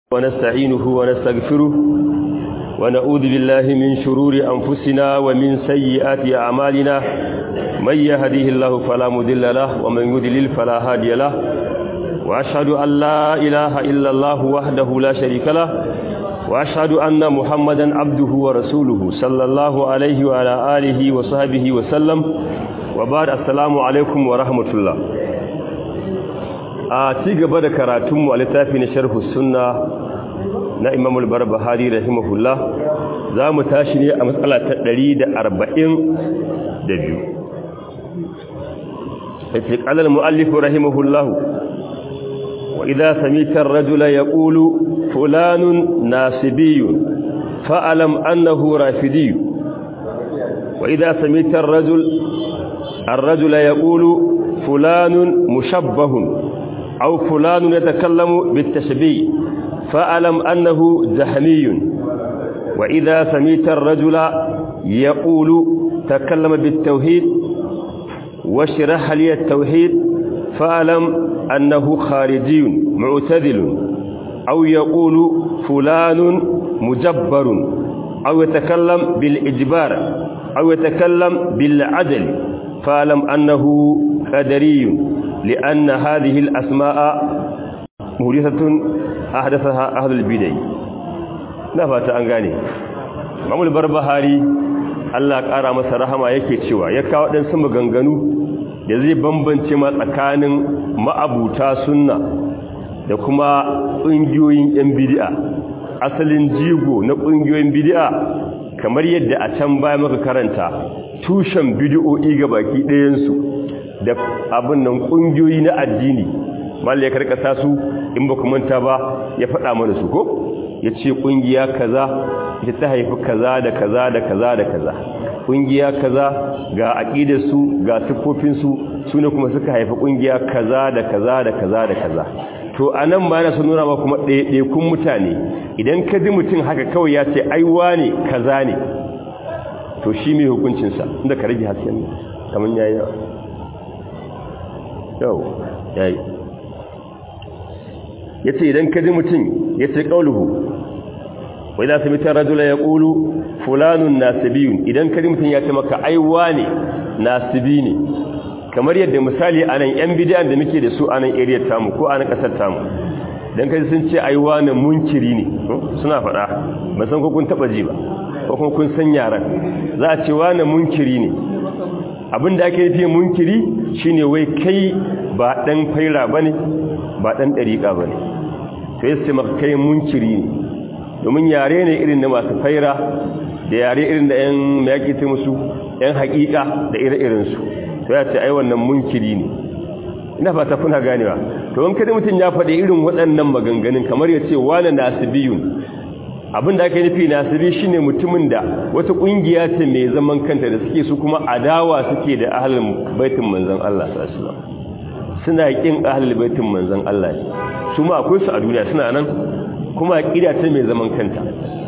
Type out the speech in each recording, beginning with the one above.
ونستعينه ونستغفره ونعوذ بالله من شرور أنفسنا ومن سيئات أعمالنا من يهديه الله فلا مضل له ومن يضلل فلا هادي له وأشهد أن لا إله إلا الله وحده لا شريك له وأشهد أن محمدا عبده ورسوله صلى الله عليه وعلى آله وصحبه وسلم وبعد السلام عليكم ورحمة الله a ci gaba da karatunmu a littafi na sharhu sunna na imamul barbahari rahimahullah za mu tashi ne a matsala ta 142 yace qala al-muallif rahimahullah wa idha samita ar-rajula yaqulu fulanun nasibiyyun fa'alam annahu rafidiyyu wa idha samita ar-rajul ar-rajula yaqulu fulanun mushabbahun أو فلان يتكلم بالتشبيه فألم أنه جهمي وإذا سميت الرجل يقول تكلم بالتوحيد وشرح لي التوحيد فألم أنه خارجي معتدل أو يقول فلان مجبر أو يتكلم بالإجبار أو يتكلم بالعدل فألم أنه قدري لأن هذه الأسماء مهدثة أحدثها أهل البدع نفات أنغاني Mamul Barbahari Allah ƙara masa rahama yake cewa ya kawo ɗan sama ganganu da zai bambance ma tsakanin ma'abuta sunna da kuma ƙungiyoyin 'yan bidi'a asalin jigo na ƙungiyoyin bidi'a kamar yadda a can baya maka karanta tushen bidi'o'i ga baki ɗayansu da abin nan kungiyoyi na addini mal ya karkasa su in ba manta ba ya faɗa mana su ko ya ce kungiya kaza ita ta haifi kaza da kaza da kaza da kaza kungiya kaza ga aqidar su ga sifofin su sune kuma suka haifi kungiya kaza da kaza da kaza da kaza to anan ba na sun nuna ma kuma ɗaya kun mutane idan ka ji mutum haka kawai ya ce ai wane kaza ne to shi mai hukuncinsa inda ka rage hasken kamar yayi yau yayi yace idan ka ji mutum yace qauluhu wa idza samita rajula yaqulu fulanun nasibiyun idan ka ji mutum ya ce maka ai wane nasibi ne kamar yadda misali anan yan bid'an da muke da su anan area tamu ko anan kasar tamu dan kaji sun ce ai wane munkiri ne suna faɗa ban san ko kun taba ji ba ko kuma kun san yaran za a ce wane munkiri ne abin da ake nufi munkiri shine wai kai ba dan faira bane ba dan dariqa bane to yace maka kai munkiri ne domin yare ne irin na masu faira da yare irin da yan mayaki ta musu yan haƙiƙa da ire-iren su to ya ce ai wannan munkiri ne ina fata kuna ganewa to in kada mutum ya faɗi irin waɗannan maganganun kamar ya ce wani nasibiyun abin da aka nufi nasibi shine mutumin da wata kungiya ce mai zaman kanta da suke su kuma adawa suke da ahlul baitin manzon Allah sallallahu alaihi wasallam suna kin ahlul baitin manzon Allah su ma akwai su a duniya suna nan kuma aqida ce mai zaman kanta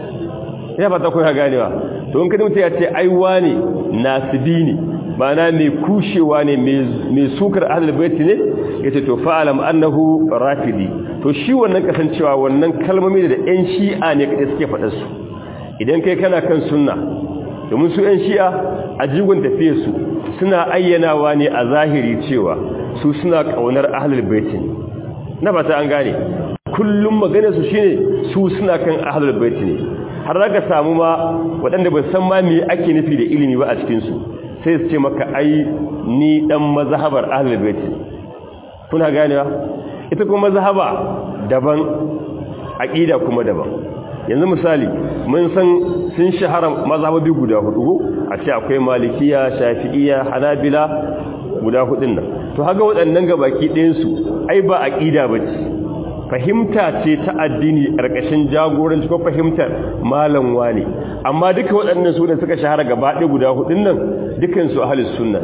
ina fata kun ganewa to in kada mutum ya ce ai wane nasibi ne ma'ana mai kushewa ne mai sukar ahlul baiti ne yace to fa'alam annahu rafidi to shi wannan kasancewa wannan kalmomi da ɗan shi'a ne kaɗai suke faɗar su idan kai kana kan sunna domin su ɗan shi'a a jigon tafiyar su suna ayyanawa ne a zahiri cewa su suna ƙaunar ahlul baiti ne na fata an gane kullum maganar su shine su suna kan ahlul baiti ne har zaka samu ma waɗanda ba san ma me ake nufi da ilimi ba a cikin su sai su ce maka ai ni dan mazhabar ahlul baiti kuna ganewa ita kuma mazhaba daban aqida kuma daban yanzu misali mun san sun shahara mazhabobi guda hudu a ce akwai malikiya shafi'iyya hanabila guda hudun nan to haga waɗannan gabaki ɗayan su ai ba aqida bace fahimta ce ta addini ƙarƙashin jagoranci ko fahimtar malam wane amma duka waɗannan su da suka shahara gaba ɗaya guda hudun nan dukan su ahlus sunna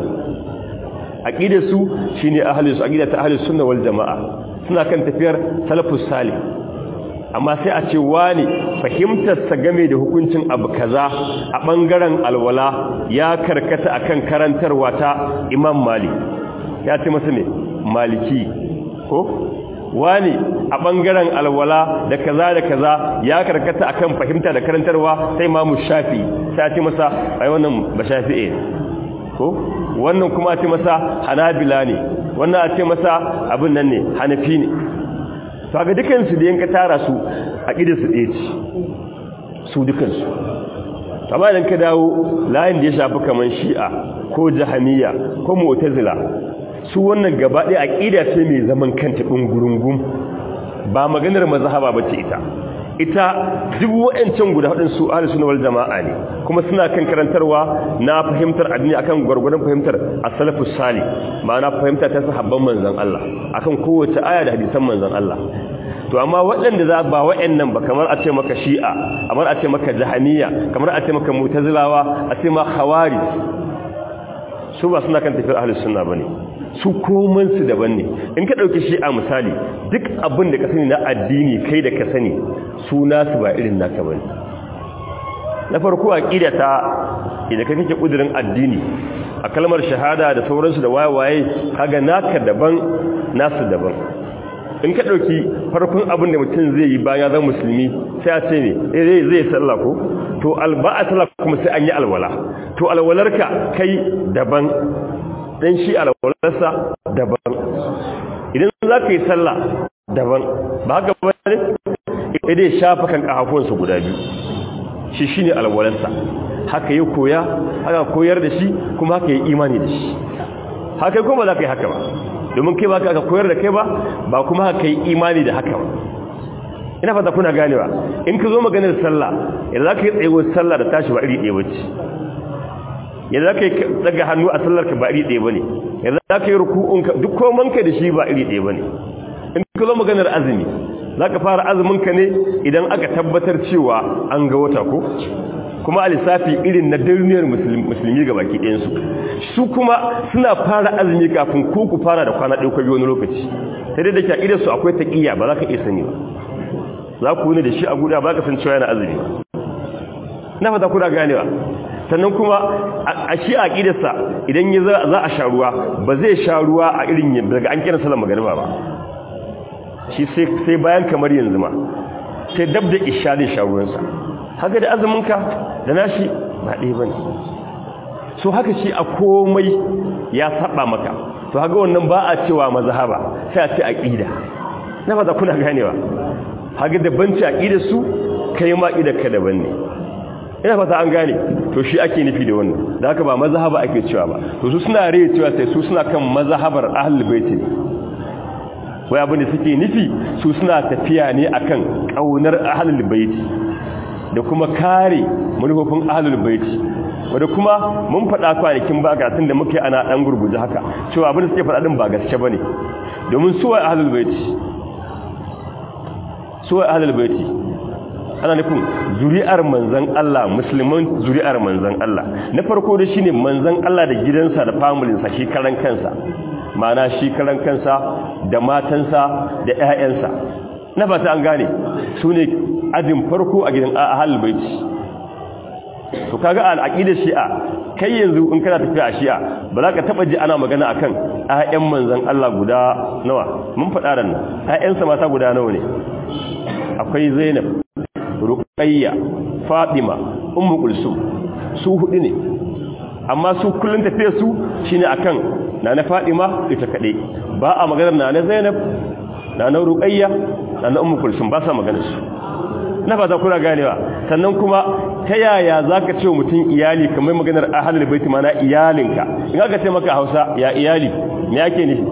aqidar su shine ahlus aqida ta ahlus sunna wal jamaa suna kan tafiyar salafus salih amma sai a ce wani fahimtar sa game da hukuncin abu kaza a bangaren alwala ya karkata akan karantarwa ta imam malik ya ce masa ne maliki ko wani a bangaren alwala da kaza da kaza ya karkata akan fahimta da karantarwa sai imamu shafi sai ce masa ai wannan ba shafi'i ko wannan kuma a ce masa hanabila ne wannan a ce masa abin nan ne hanafi ne to ga dukansu da yanka tara su a su ɗaya ce su dukansu amma idan ka dawo layin da ya shafi kamar shi'a ko jahamiya ko mu'tazila su wannan gaba ɗaya aqida ce mai zaman kanta ɗungurungun ba maganar mazhaba bace ita ita duk wa'ancan guda hudun su ahli sunna wal jama'a ne kuma suna kan karantarwa na fahimtar addini akan gurgurdan fahimtar as-salafus salih ma'ana fahimta ta sahabban manzon Allah akan kowace aya da hadisan manzon Allah to amma waɗanda za ba wa'annan ba kamar a ce maka shi'a kamar a ce maka jahaniya kamar a ce maka mu'tazilawa a ce ma khawari su ba suna kan tafiyar ahlus sunna bane su koman su daban ne in ka dauki shi'a misali duk abin da ka sani na addini kai da ka sani su nasu ba irin naka bane na farko aqida ta idan kai kake kudirin addini a kalmar shahada da sauransu da waye-waye kaga naka daban nasu daban in ka ɗauki farkon abin da mutum zai yi bayan zan musulmi sai a ce ne zai zai sallah ko to alba a sallah kuma sai an yi alwala to alwalarka kai daban dan shi alwalarsa daban idan za ka yi sallah daban ba haka ba ne idan shafa kan kafafuwansa guda biyu shi shine alwalarsa haka yi koya haka koyar da shi kuma haka yi imani da shi haka kuma za ka yi haka ba domin kai ba ka koyar da kai ba ba kuma haka yi imani da haka ba ina fata kuna ganewa in ka zo maganar sallah yadda za ka yi tsayuwar sallah da tashi ba iri ɗaya bace yadda za ka yi daga hannu a sallar ka ba iri ɗaya bane yadda za ka yi ruku'un ka duk koman ka da shi ba iri ɗaya bane in ka zo maganar azumi za ka fara azumin ka ne idan aka tabbatar cewa an ga wata ko kuma a lissafi irin na duniyar musulmi ga baki ɗayansu su kuma suna fara azumi kafin ko ku fara da kwana ɗauka biyu wani lokaci sai dai da ke a su akwai taƙiyya ba za ka iya sani ba za ku wuni da shi a guda ba ka san cewa yana azumi na fata kuna ganewa sannan kuma a shi a ƙidarsa idan ya za a sha ruwa ba zai sha ruwa a irin daga an kira salon magariba ba shi sai bayan kamar yanzu ma sai dab da isha zai sha ruwansa haka da azuminka da nashi ba ɗaya ba ne so haka shi a komai ya saba maka to haka wannan ba a cewa mazhaba sai a ce aqida na fata kuna ganewa haka da banci aqida su kai ma ida ka daban ne ina fata an gane to shi ake nufi da wannan da haka ba mazhaba ake cewa ba to su suna rai cewa sai su suna kan mazhabar ahlul bait ne wai abin da suke nufi su suna tafiya ne akan kaunar ahlul bait da kuma kare manufofin ahlul baiti wanda kuma mun faɗa kwanakin ba ga tun da muke ana ɗan gurguje haka cewa abin da suke faɗa ɗin ba gaske bane domin suwa ahlul baiti suwa ahlul baiti ana nufin zuri'ar manzan Allah musulman zuri'ar manzan Allah na farko da shine manzan Allah da gidansa da familinsa shi karan kansa ma'ana shi karan kansa da matansa da ƴaƴansa na fata an gane su ne ajin farko a gidan ahlul baiti to kaga al-aqida shi'a kai yanzu in kana tafiya a shi'a ba za ka taba ji ana magana akan ayyan manzon Allah guda nawa mun faɗa ran ayyan sa mata guda nawa ne akwai Zainab Ruqayya Fatima Ummu Kulsum su hudu ne amma su kullun tafiya su shine akan nana Fatima ita kade ba a magana nana Zainab nana Ruqayya nana Ummu Kulsum ba sa magana su na fata kuna ganewa sannan kuma ta yaya za ka ce mutum iyali kamar maganar ahalar baiti mana iyalinka in aka ce maka hausa ya iyali me yake ne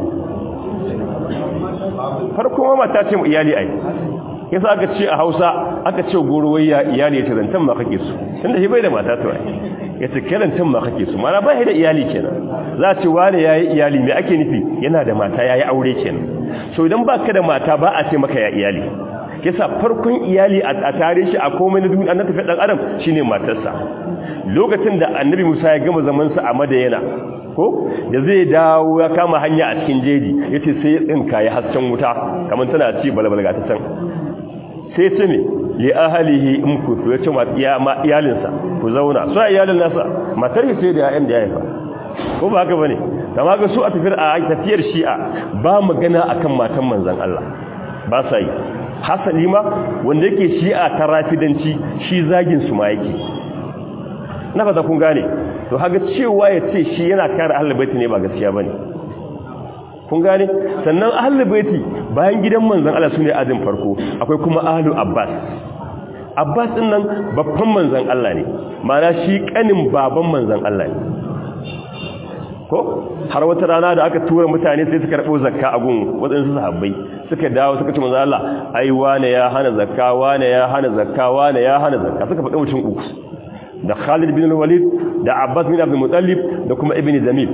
farko mata ce mu iyali ai yasa aka ce a hausa aka ce gorowai ya iyali ya ce zantan ma kake su tunda shi bai da mata to ya ce kirantan ma kake su mana bai da iyali kenan za a ce wane ya yi iyali me ake nufi yana da mata ya yi aure kenan so idan ba ka da mata ba a ce maka ya iyali yasa farkon iyali a tare shi a komai na duniya na tafi dan adam shine matarsa lokacin da annabi Musa ya gama zaman sa a Madayana ko da zai dawo ya kama hanya a cikin jeji yace sai ya tsinka ya hasken wuta kamar tana ci balbalga ta can sai ce me li ahlihi in ku ya ce ya ma iyalinsa ku zauna so iyalin nasa matar sai da yayan da yayin ko ba haka bane kama ga su a tafiyar a tafiyar shi'a ba magana akan matan manzon Allah ba sa yi hasali ma wanda yake shi'a ta rafidanci shi zagin su ma yake na fata kun gane to haga cewa ya ce shi yana kare ahlul baiti ne ba gaskiya bane kun gane sannan ahlul baiti bayan gidan manzon Allah sune adin farko akwai kuma ahlu abbas abbas din nan babban manzon Allah ne mana shi kanin baban manzon Allah ne ko har wata rana da aka tura mutane sai suka rabo zakka a gun wadansu sahabbai suka dawo suka ce manzon Allah ai wane ya hana zakka wane ya hana zakka wane ya hana zakka suka faɗi mutum uku da Khalid bin Walid da Abbas bin Abdul Muttalib da kuma Ibn Zamil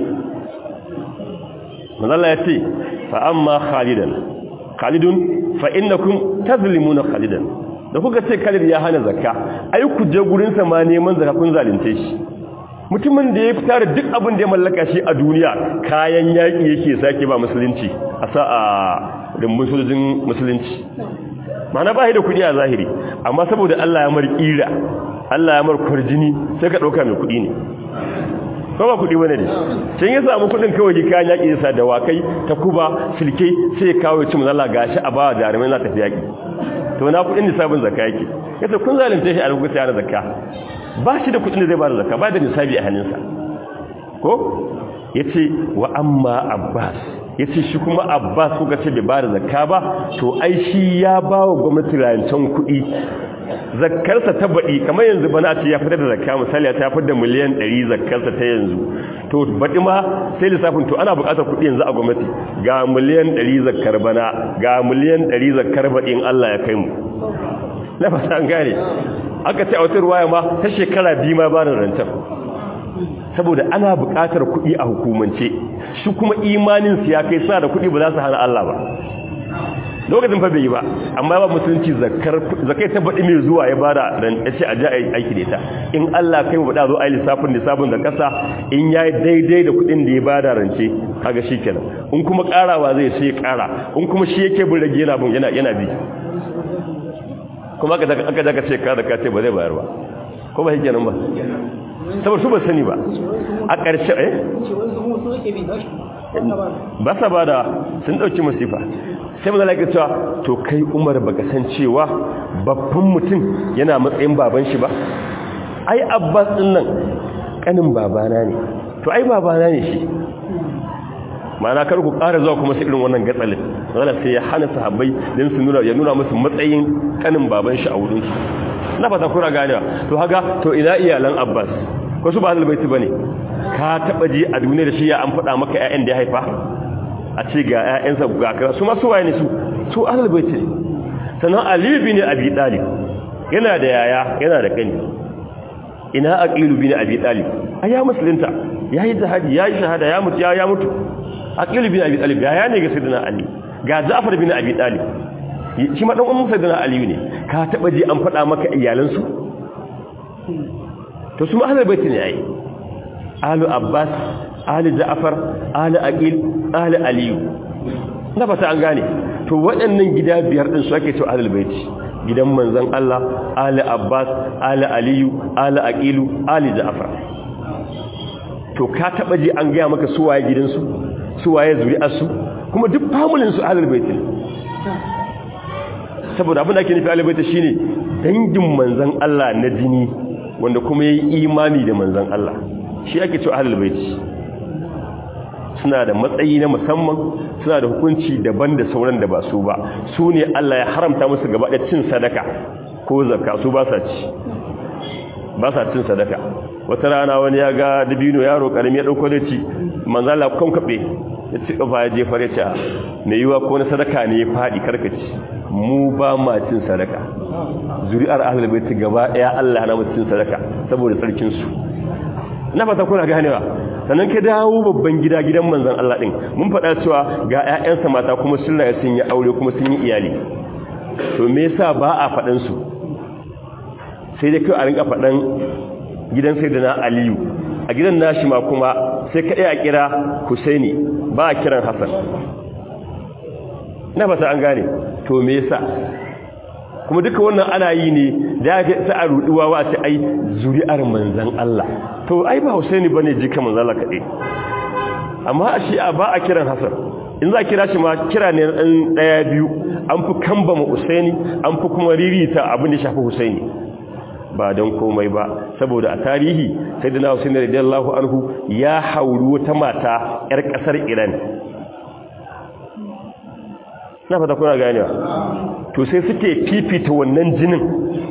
manzon ya ce fa amma Khalidan Khalidun fa innakum tazlimuna Khalidan da kuka ce Khalid ya hana zakka ai ku je gurin sa ma neman zakka kun zalunce shi mutumin da ya fitar duk abin da ya mallaka shi a duniya kayan yaki yake sake ba musulunci a sa a rumbun sojojin musulunci mana ba shi da kudi a zahiri amma saboda Allah ya mar kira Allah ya mar kwarjini sai ka dauka mai kudi ne ko ba kudi bane ne sai ya samu kudin kawai kayan yaki ya sa da wakai ta kuba silke sai ya kawo ya ci manzo Allah gashi a ba jarumai na tafi yaki to na kudin nisabin zakka yake yace kun zalunce shi a lokacin yana zakka ba shi da kudin da zai ba da zakka ba da nisabi a hannunsa ko yace wa amma abbas yace shi kuma abbas kuka ce bai ba da zakka ba to ai shi ya ba wa gwamnati rancen kudi zakkarsa ta baɗi kamar yanzu bana ce ya fitar da zakka misali ya fitar da miliyan 100 zakkarsa ta yanzu to baɗi ma sai lissafin to ana buƙatar kuɗi yanzu a gwamnati ga miliyan 100 zakkar bana ga miliyan 100 zakkar baɗi in Allah ya kai mu na fata an gane aka ce a wata ruwaya ma ta shekara biyu ma ba da rancen saboda ana buƙatar kuɗi a hukumance shi kuma imanin su ya kai suna da kuɗi ba za su hana Allah ba lokacin fa bai yi ba amma ba musulunci zakai ta baɗi mai zuwa ya bada dan ce a ji aiki da ita in Allah kai mu bada zo ai lissafin lissafin da kasa in yayi daidai da kuɗin da ya bada rance kaga shikenan in kuma karawa zai sai kara in kuma shi yake bin rage yana bin yana yana bi kuma aka daga aka daga ce ka da ka ce ba zai bayar ba ko ba shikenan ba saboda su ba sani ba a ƙarshe eh ba sa ba da sun ɗauki masifa sai mazala ke cewa to kai umar baka san cewa babban mutum yana matsayin baban shi ba ai abbas ɗin nan ƙanin babana ne to ai babana ne shi ma'ana kar ku ƙara zuwa kuma su irin wannan gatsalin zala sai ya hana sahabbai don su nuna ya nuna musu matsayin ƙanin baban shi a wurinsu na fata kuna ganewa to haga to ina iyalan abbas ko su ba halbaiti ba ne ka taɓa ji a duniya da shi ya an faɗa maka 'ya'yan da ya haifa a ce ga 'ya'yansa ga kira su masu waye ne su su ahalbaiti ne sannan aliyu bin abi talib yana da yaya yana da kani ina aqilu bin abi talib aya musulunta yayi jihadi yayi shahada ya mutu ya mutu aqilu bin abi talib yaya ne ga sayyidina ali ga ja'far bin abi talib shi ma dan ummu sayyidina ali ne ka taba ji an faɗa maka iyalansu to su ahalbaiti ne ai alu abbas ali ja'far ali aqil ali aliyu na fata an gane to waɗannan gida biyar din su ake cewa ahlul baiti gidan manzon Allah ali abbas ali aliyu ali aqilu ali ja'far to ka taba ji an ga maka su waye gidansu su waye zuri'ar su kuma duk familin su ahlul baiti saboda abin da ake nufi ahlul baiti shine dangin manzon Allah na jini wanda kuma yayi imani da manzon Allah shi ake cewa ahlul baiti suna da matsayi na musamman suna da hukunci daban da sauran da ba su ba su ne Allah ya haramta musu gaba da cin sadaka ko zakka su ba sa ci ba sa cin sadaka wata rana wani ya ga dabino yaro karami ya dauko da ci manzo Allah kan kabe ya ci kafa ya je fare ta me yiwa ko na sadaka ne ya fadi karkaci mu ba ma cin sadaka zuri'ar ahlul baiti gaba daya Allah na mu cin sadaka saboda tsarkin su na fata kuna ganewa sannan ka dawo babban gida gidan manzon Allah din mun faɗa cewa ga ƴaƴansa mata kuma sun rayu sun yi aure kuma sun yi iyali to me yasa ba a faɗan su sai dai kai a rinka faɗan gidan sayyidina Aliyu a gidan nashi ma kuma sai ka a kira Husaini ba a kiran Hassan na fata an gane to me yasa kuma duka wannan ana yi ne da ya ta a ruduwa wa ta ai zuri'ar manzan Allah to ai ba Husaini bane jika manzan Allah kade amma a shi ba a kiran Hassan in za kira shi ma kira ne ɗan ɗaya biyu an fi kamba ma Husaini an fi kuma ririta abin da shafi Husaini ba don komai ba saboda a tarihi sai da na Husaini radiyallahu anhu ya hauri wata mata yar kasar Iran na fata kuna ganewa to sai suke fifita wannan jinin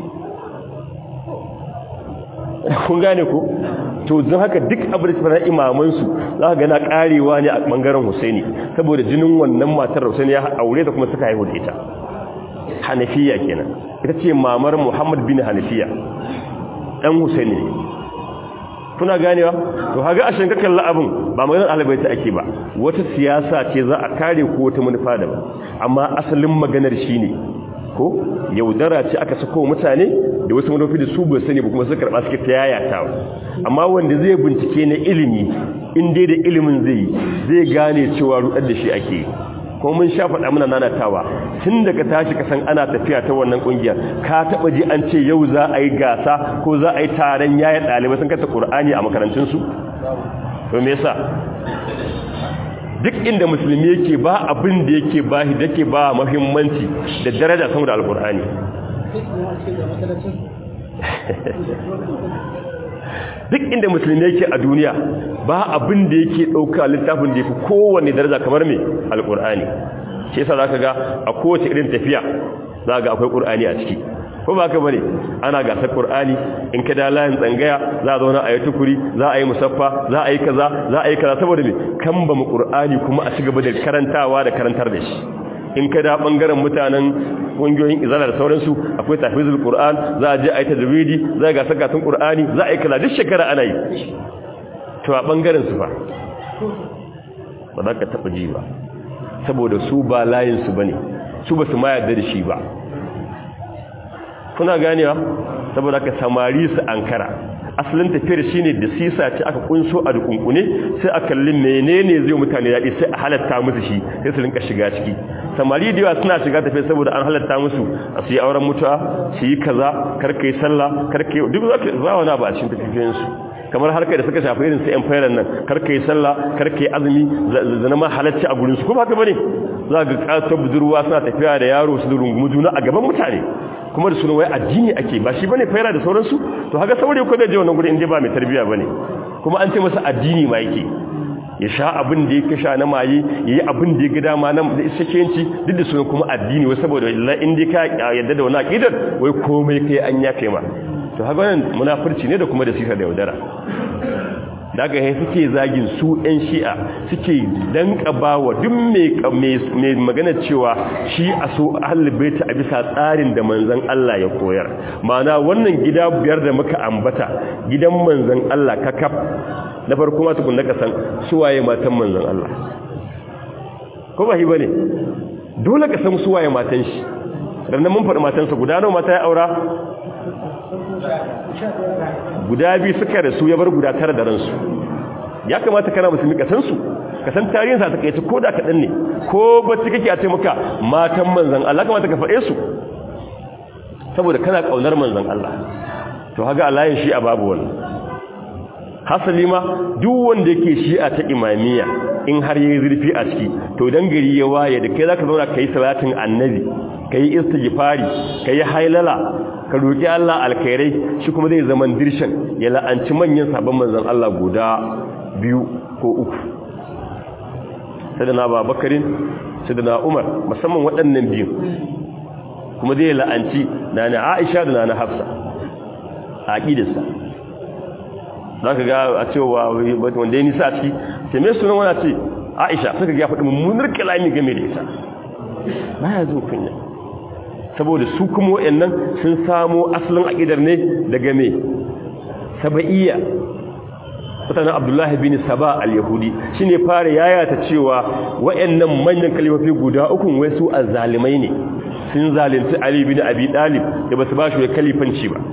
kun gane ko to don haka duk abin da na imamansu za ka gana karewa ne a bangaren Husaini saboda jinin wannan matar Husaini ya aure ta kuma suka haihu da ita Hanafiya kenan ita ce mamar Muhammad bin Hanafiya dan Husaini kuna ganewa to haga a shanka kalla abin ba maganar albaita ake ba wata siyasa ce za a kare ko wata manufa da ba amma asalin maganar shine ko yaudara ce aka sako mutane da wasu manufi da su bai sani ba kuma suka karba suke ta yayatawa amma wanda zai bincike na ilimi in dai da ilimin zai zai gane cewa rudar da shi ake kuma mun sha faɗa muna nanatawa tun daga tashi ka san ana tafiya ta wannan ƙungiyar ka taɓa ji an ce yau za a yi gasa ko za a yi taron yaya ɗalibai sun kata ƙur'ani a makarantunsu to me yasa duk inda musulmi yake ba abin da yake ba shi dake ba muhimmanci da daraja sama da alƙur'ani duk inda musulmi yake a duniya ba abin da yake ɗauka littafin da ya fi kowane daraja kamar mai alƙur'ani shi yasa za ka ga a kowace irin tafiya za ga akwai ƙur'ani a ciki ko ba ka bane ana gasar ƙur'ani in ka da layin tsangaya za a zauna a yi tukuri za a yi musaffa za a yi kaza za a yi kaza saboda me kan ba mu ƙur'ani kuma a ci gaba da karantawa da karantar da shi in ka da bangaren mutanen kungiyoyin izala da sauransu akwai tafizul qur'an za a je a yi tajwidi za a ga sakatun qur'ani za a yi kala duk shekara ana yi to a bangaren su fa ba za ka taba ji ba saboda su ba layin su bane su ba su ma yarda da shi ba kuna ganewa saboda ka samari su ankara asalin tafiyar shine da sisa ce aka kunso a dukunkune sai a kalli menene zai mutane daɗi sai a halatta musu shi sai su rinka shiga ciki samari da yawa suna shiga tafiya saboda an halatta musu a su yi auren mutuwa su yi kaza karka yi sallah karka yi duk za wani abu a cikin tafiyoyinsu kamar harkar da suka shafi irin su yan fayar nan karka yi sallah karka yi azumi zana ma halacci a gurinsu ko ba ka bane za ga ƙatar budurwa suna tafiya da yaro su da rungumu juna a gaban mutane kuma da sunan wai addini ake ba shi bane fayar da sauransu to haka saurayi ko da je wannan gurin inda ba mai tarbiya bane kuma an ce masa addini ma yake ya sha abin da yake sha na maye ya yi abin da ya ga dama na isakenci duk da sunan kuma addini wai saboda in dai ka yadda da wani aqidar wai komai kai an yafe ma to haka wannan munafurci ne da kuma da sisa da yaudara daga ya suke zagin su ɗan shi'a suke danƙaba wa duk mai magana cewa shi a so ahalbaita a bisa tsarin da manzan Allah ya koyar mana wannan gida biyar da muka ambata gidan manzan Allah kakaf na farko ma tukun naka san suwaye matan manzan Allah ko ba shi bane dole ka san suwaye matan shi rannan mun faɗi matansa guda nawa mata ya aura guda biyu suka rasu ya bar guda tara da ransu ya kamata kana musulmi ka san su ka san tarihinsa ta kai ta ko da kaɗan ne ko bacci kake a ce maka matan manzan Allah kamata ka faɗe su saboda kana ƙaunar manzan Allah to haga alayin shi a babu wani hasali ma duk wanda yake shi'a ta imamiyya in har yayi zurfi a ciki to dan gari ya waye da kai zaka zauna kai salatin annabi kai istighfari kai hailala ka roki Allah alkhairai shi kuma zai zaman dirshan ya la'anci manyan sabon manzon Allah guda biyu ko uku sadana babakarin sadana umar musamman waɗannan biyu kuma zai la'anci nana aisha da nana hafsa a aƙidarsa za ka ga a cewa wanda ya nisa a ciki ce mai sunan wana ce aisha suka ga faɗi mummunar kalami game da ita baya zo kunya saboda su kuma waɗannan sun samo asalin aƙidar ne daga me saba'iyya mutanen abdullahi bin saba al-yahudi shi ne fara yayata cewa waɗannan manyan kalifafi guda ukun wai su azzalimai ne sun zalunci ali bin abi dalib da ba su ba shi kalifanci ba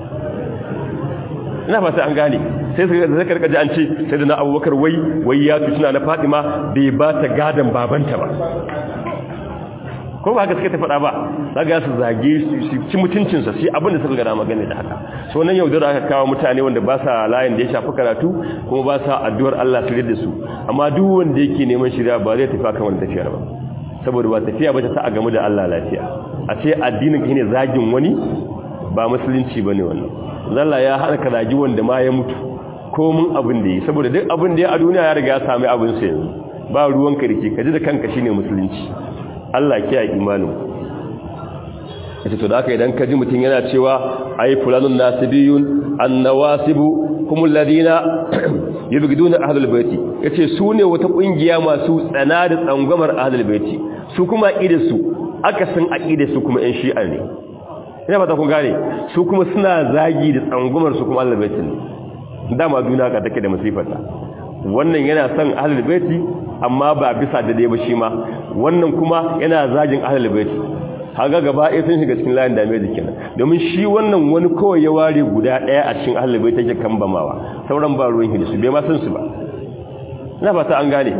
ina fata an gane sai su zai karkaji an ce sai da na abubakar wai wai ya tutuna na fatima bai ba ta gadon babanta ba ko ba haka suka ta faɗa ba zaga su zage su ci mutuncinsa sai abin da suka gada magana da haka so nan yaudara aka kawo mutane wanda ba sa layin da ya shafi karatu kuma ba sa addu'ar Allah su da su amma duk wanda yake neman shirya ba zai tafi kan wani tafiyar ba saboda ba tafiya ba ta sa a gamu da Allah lafiya a ce addinin ka ne zagin wani ba musulunci bane wannan zalla ya hana ka zagi wanda ma ya mutu ko mun abin da yi saboda duk abin da ya a duniya ya riga ya sami abin sa yanzu ba ruwan ka rike ka ji da kanka shine musulunci Allah kiyaye imanin yace to da haka idan ka ji mutun yana cewa ay fulanun nasibiyun annawasibu humul ladina yubghiduna ahlul baiti yace su ne wata kungiya masu tsana da tsangwamar ahlul baiti su kuma su aka san su kuma ɗan shi'a ne ina fata kun gane su kuma suna zagi da tsangwamar su kuma ahlul baiti ne dama duniya ka take da musifata wannan yana son ahlul baiti amma ba bisa da dai ba shi ma wannan kuma yana zagin ahlul baiti haga gaba ɗaya sun shiga cikin layin dame jikin domin shi wannan wani kawai ya ware guda ɗaya a cikin ahlul baiti yake kambamawa sauran ba ruwan hidisu bai ma san su ba ina fata an gane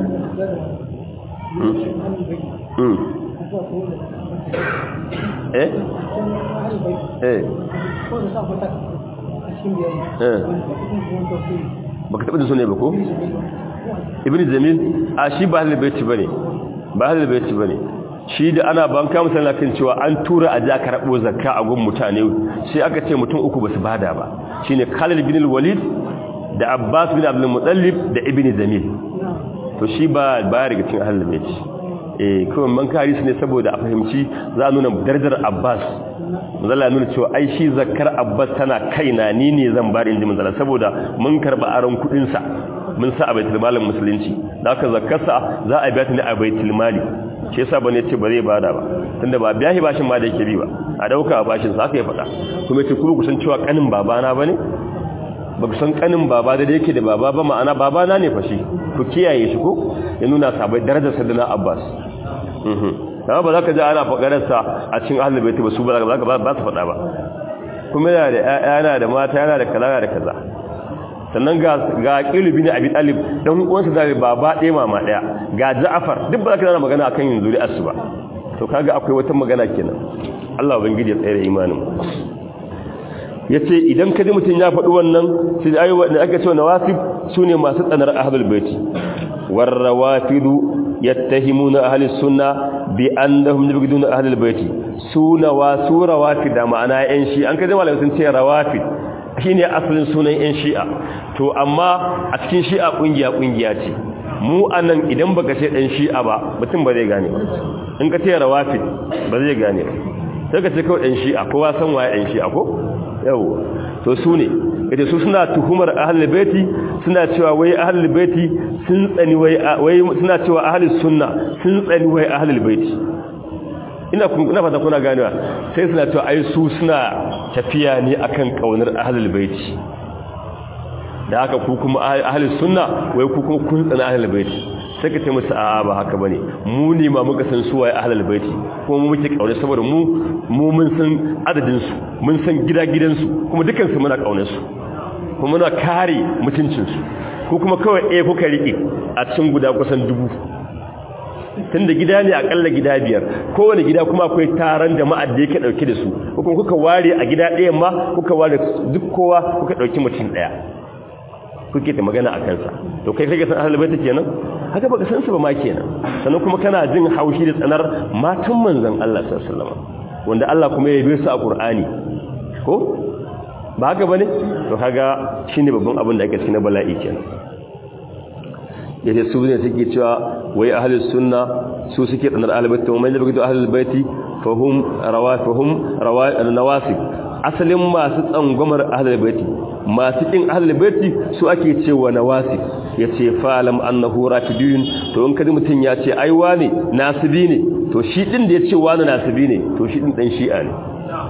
eh eh baka taɓa da su ne ba ko? ibn zamil a shi ba halin baiti ba ne ba halin baiti ba ne shi da ana ban kama sana kan cewa an tura a ja karɓo zakka a gun mutane sai aka ce mutum uku ba su bada ba shi ne khalil bin walid da abbas bin abdul mutallib da ibn zamil to shi ba ba riga cikin halin baiti eh kawai man kari su ne saboda a fahimci za a nuna darajar abbas manzala nuna cewa ai shi zakkar abbas tana kaina ni ne zan bari inji manzala saboda mun karba aron kudin sa mun sa a baitul malin musulunci da aka zakkarsa za a biya ta ne a baitul mali shi yasa bane ce ba zai bada ba tunda ba biya shi bashin ma da yake bi ba a dauka a bashin sa aka ya faɗa kuma ce kuma kusan cewa kanin babana bane ba ku san kanin baba da yake da baba ba ma'ana babana ne fa shi ku kiyaye shi ko ya nuna sabai darajar sadana abbas amma ba za ka ji ana faƙararsa a cikin ahalin baiti ba su ba za ka ba su faɗa ba kuma yana da yana da mata yana da kaza da kaza sannan ga ga ƙilubi ne abi ɗalib don uwansa da baba ɗaya mama ɗaya ga ja'afar duk ba za ka zana magana akan yin zuri'ar su ba to kaga akwai wata magana kenan Allah ubangiji ya tsare imanin yace idan ka ji mutum ya faɗi wannan sai ayi wanda aka ce nawasib sune masu tsanar ahlul baiti warrawafidu yattahimuna ahli sunna bi annahum yabghiduna ahli albayti suna wa sura wafida ma'ana yan shi an kaje malamai sun ce rawafid shine asalin sunan yan shi'a to amma a cikin shi'a kungiya kungiya ce mu anan idan baka ce dan shi'a ba mutum ba zai gane ba in ka ce rawafid ba zai gane ba sai ka ce kawai dan shi'a kowa san waye dan shi'a ko yawa to su ne ita su suna tuhumar ahlul baiti suna cewa wai ahlul baiti sun tsani wai wai suna cewa ahlus sunna sun tsani wai ahlul baiti ina kun ina fata kuna ganewa sai suna cewa ai su suna tafiya ne akan kaunar ahlul baiti da haka ku kuma ahlus sunna wai ku kuma kun tsani ahlul baiti sai ka ce musu a'a ba haka bane mu ne ma muka san su waye ahlul baiti kuma mu muke kaune saboda mu mu mun san adadin su mun san gida gidan su kuma dukan su muna kaunar su kuma muna kare mutuncin su ko kuma kawai eh kuka rike a cikin guda kusan dubu tunda gida ne akalla gida biyar kowane gida kuma akwai taron jama'a da yake dauke da su ko kuma kuka ware a gida ɗayan ma kuka ware duk kowa kuka dauki mutum ɗaya kuke ta magana a kansa to kai kake san ahlul bait kenan haka baka san su ba ma kenan sannan kuma kana jin haushi da tsanar matan manzon Allah sallallahu alaihi wasallam wanda Allah kuma ya yabe su a Qur'ani ko ba haka bane to kaga shine babban abin da ake cikin bala'i kenan yace su ne suke cewa wai ahlus sunna su suke tsanar ahlul bait kuma yadda da ahlul bait fahum rawafihum rawasib asalin masu tsangwamar ahlul bait masu kin ahlul baiti su ake cewa nawasi yace falam annahu rafidun to in kaji mutun ya ce ai wane nasibi ne to shi din da yace wane nasibi ne to shi din dan shi'a ne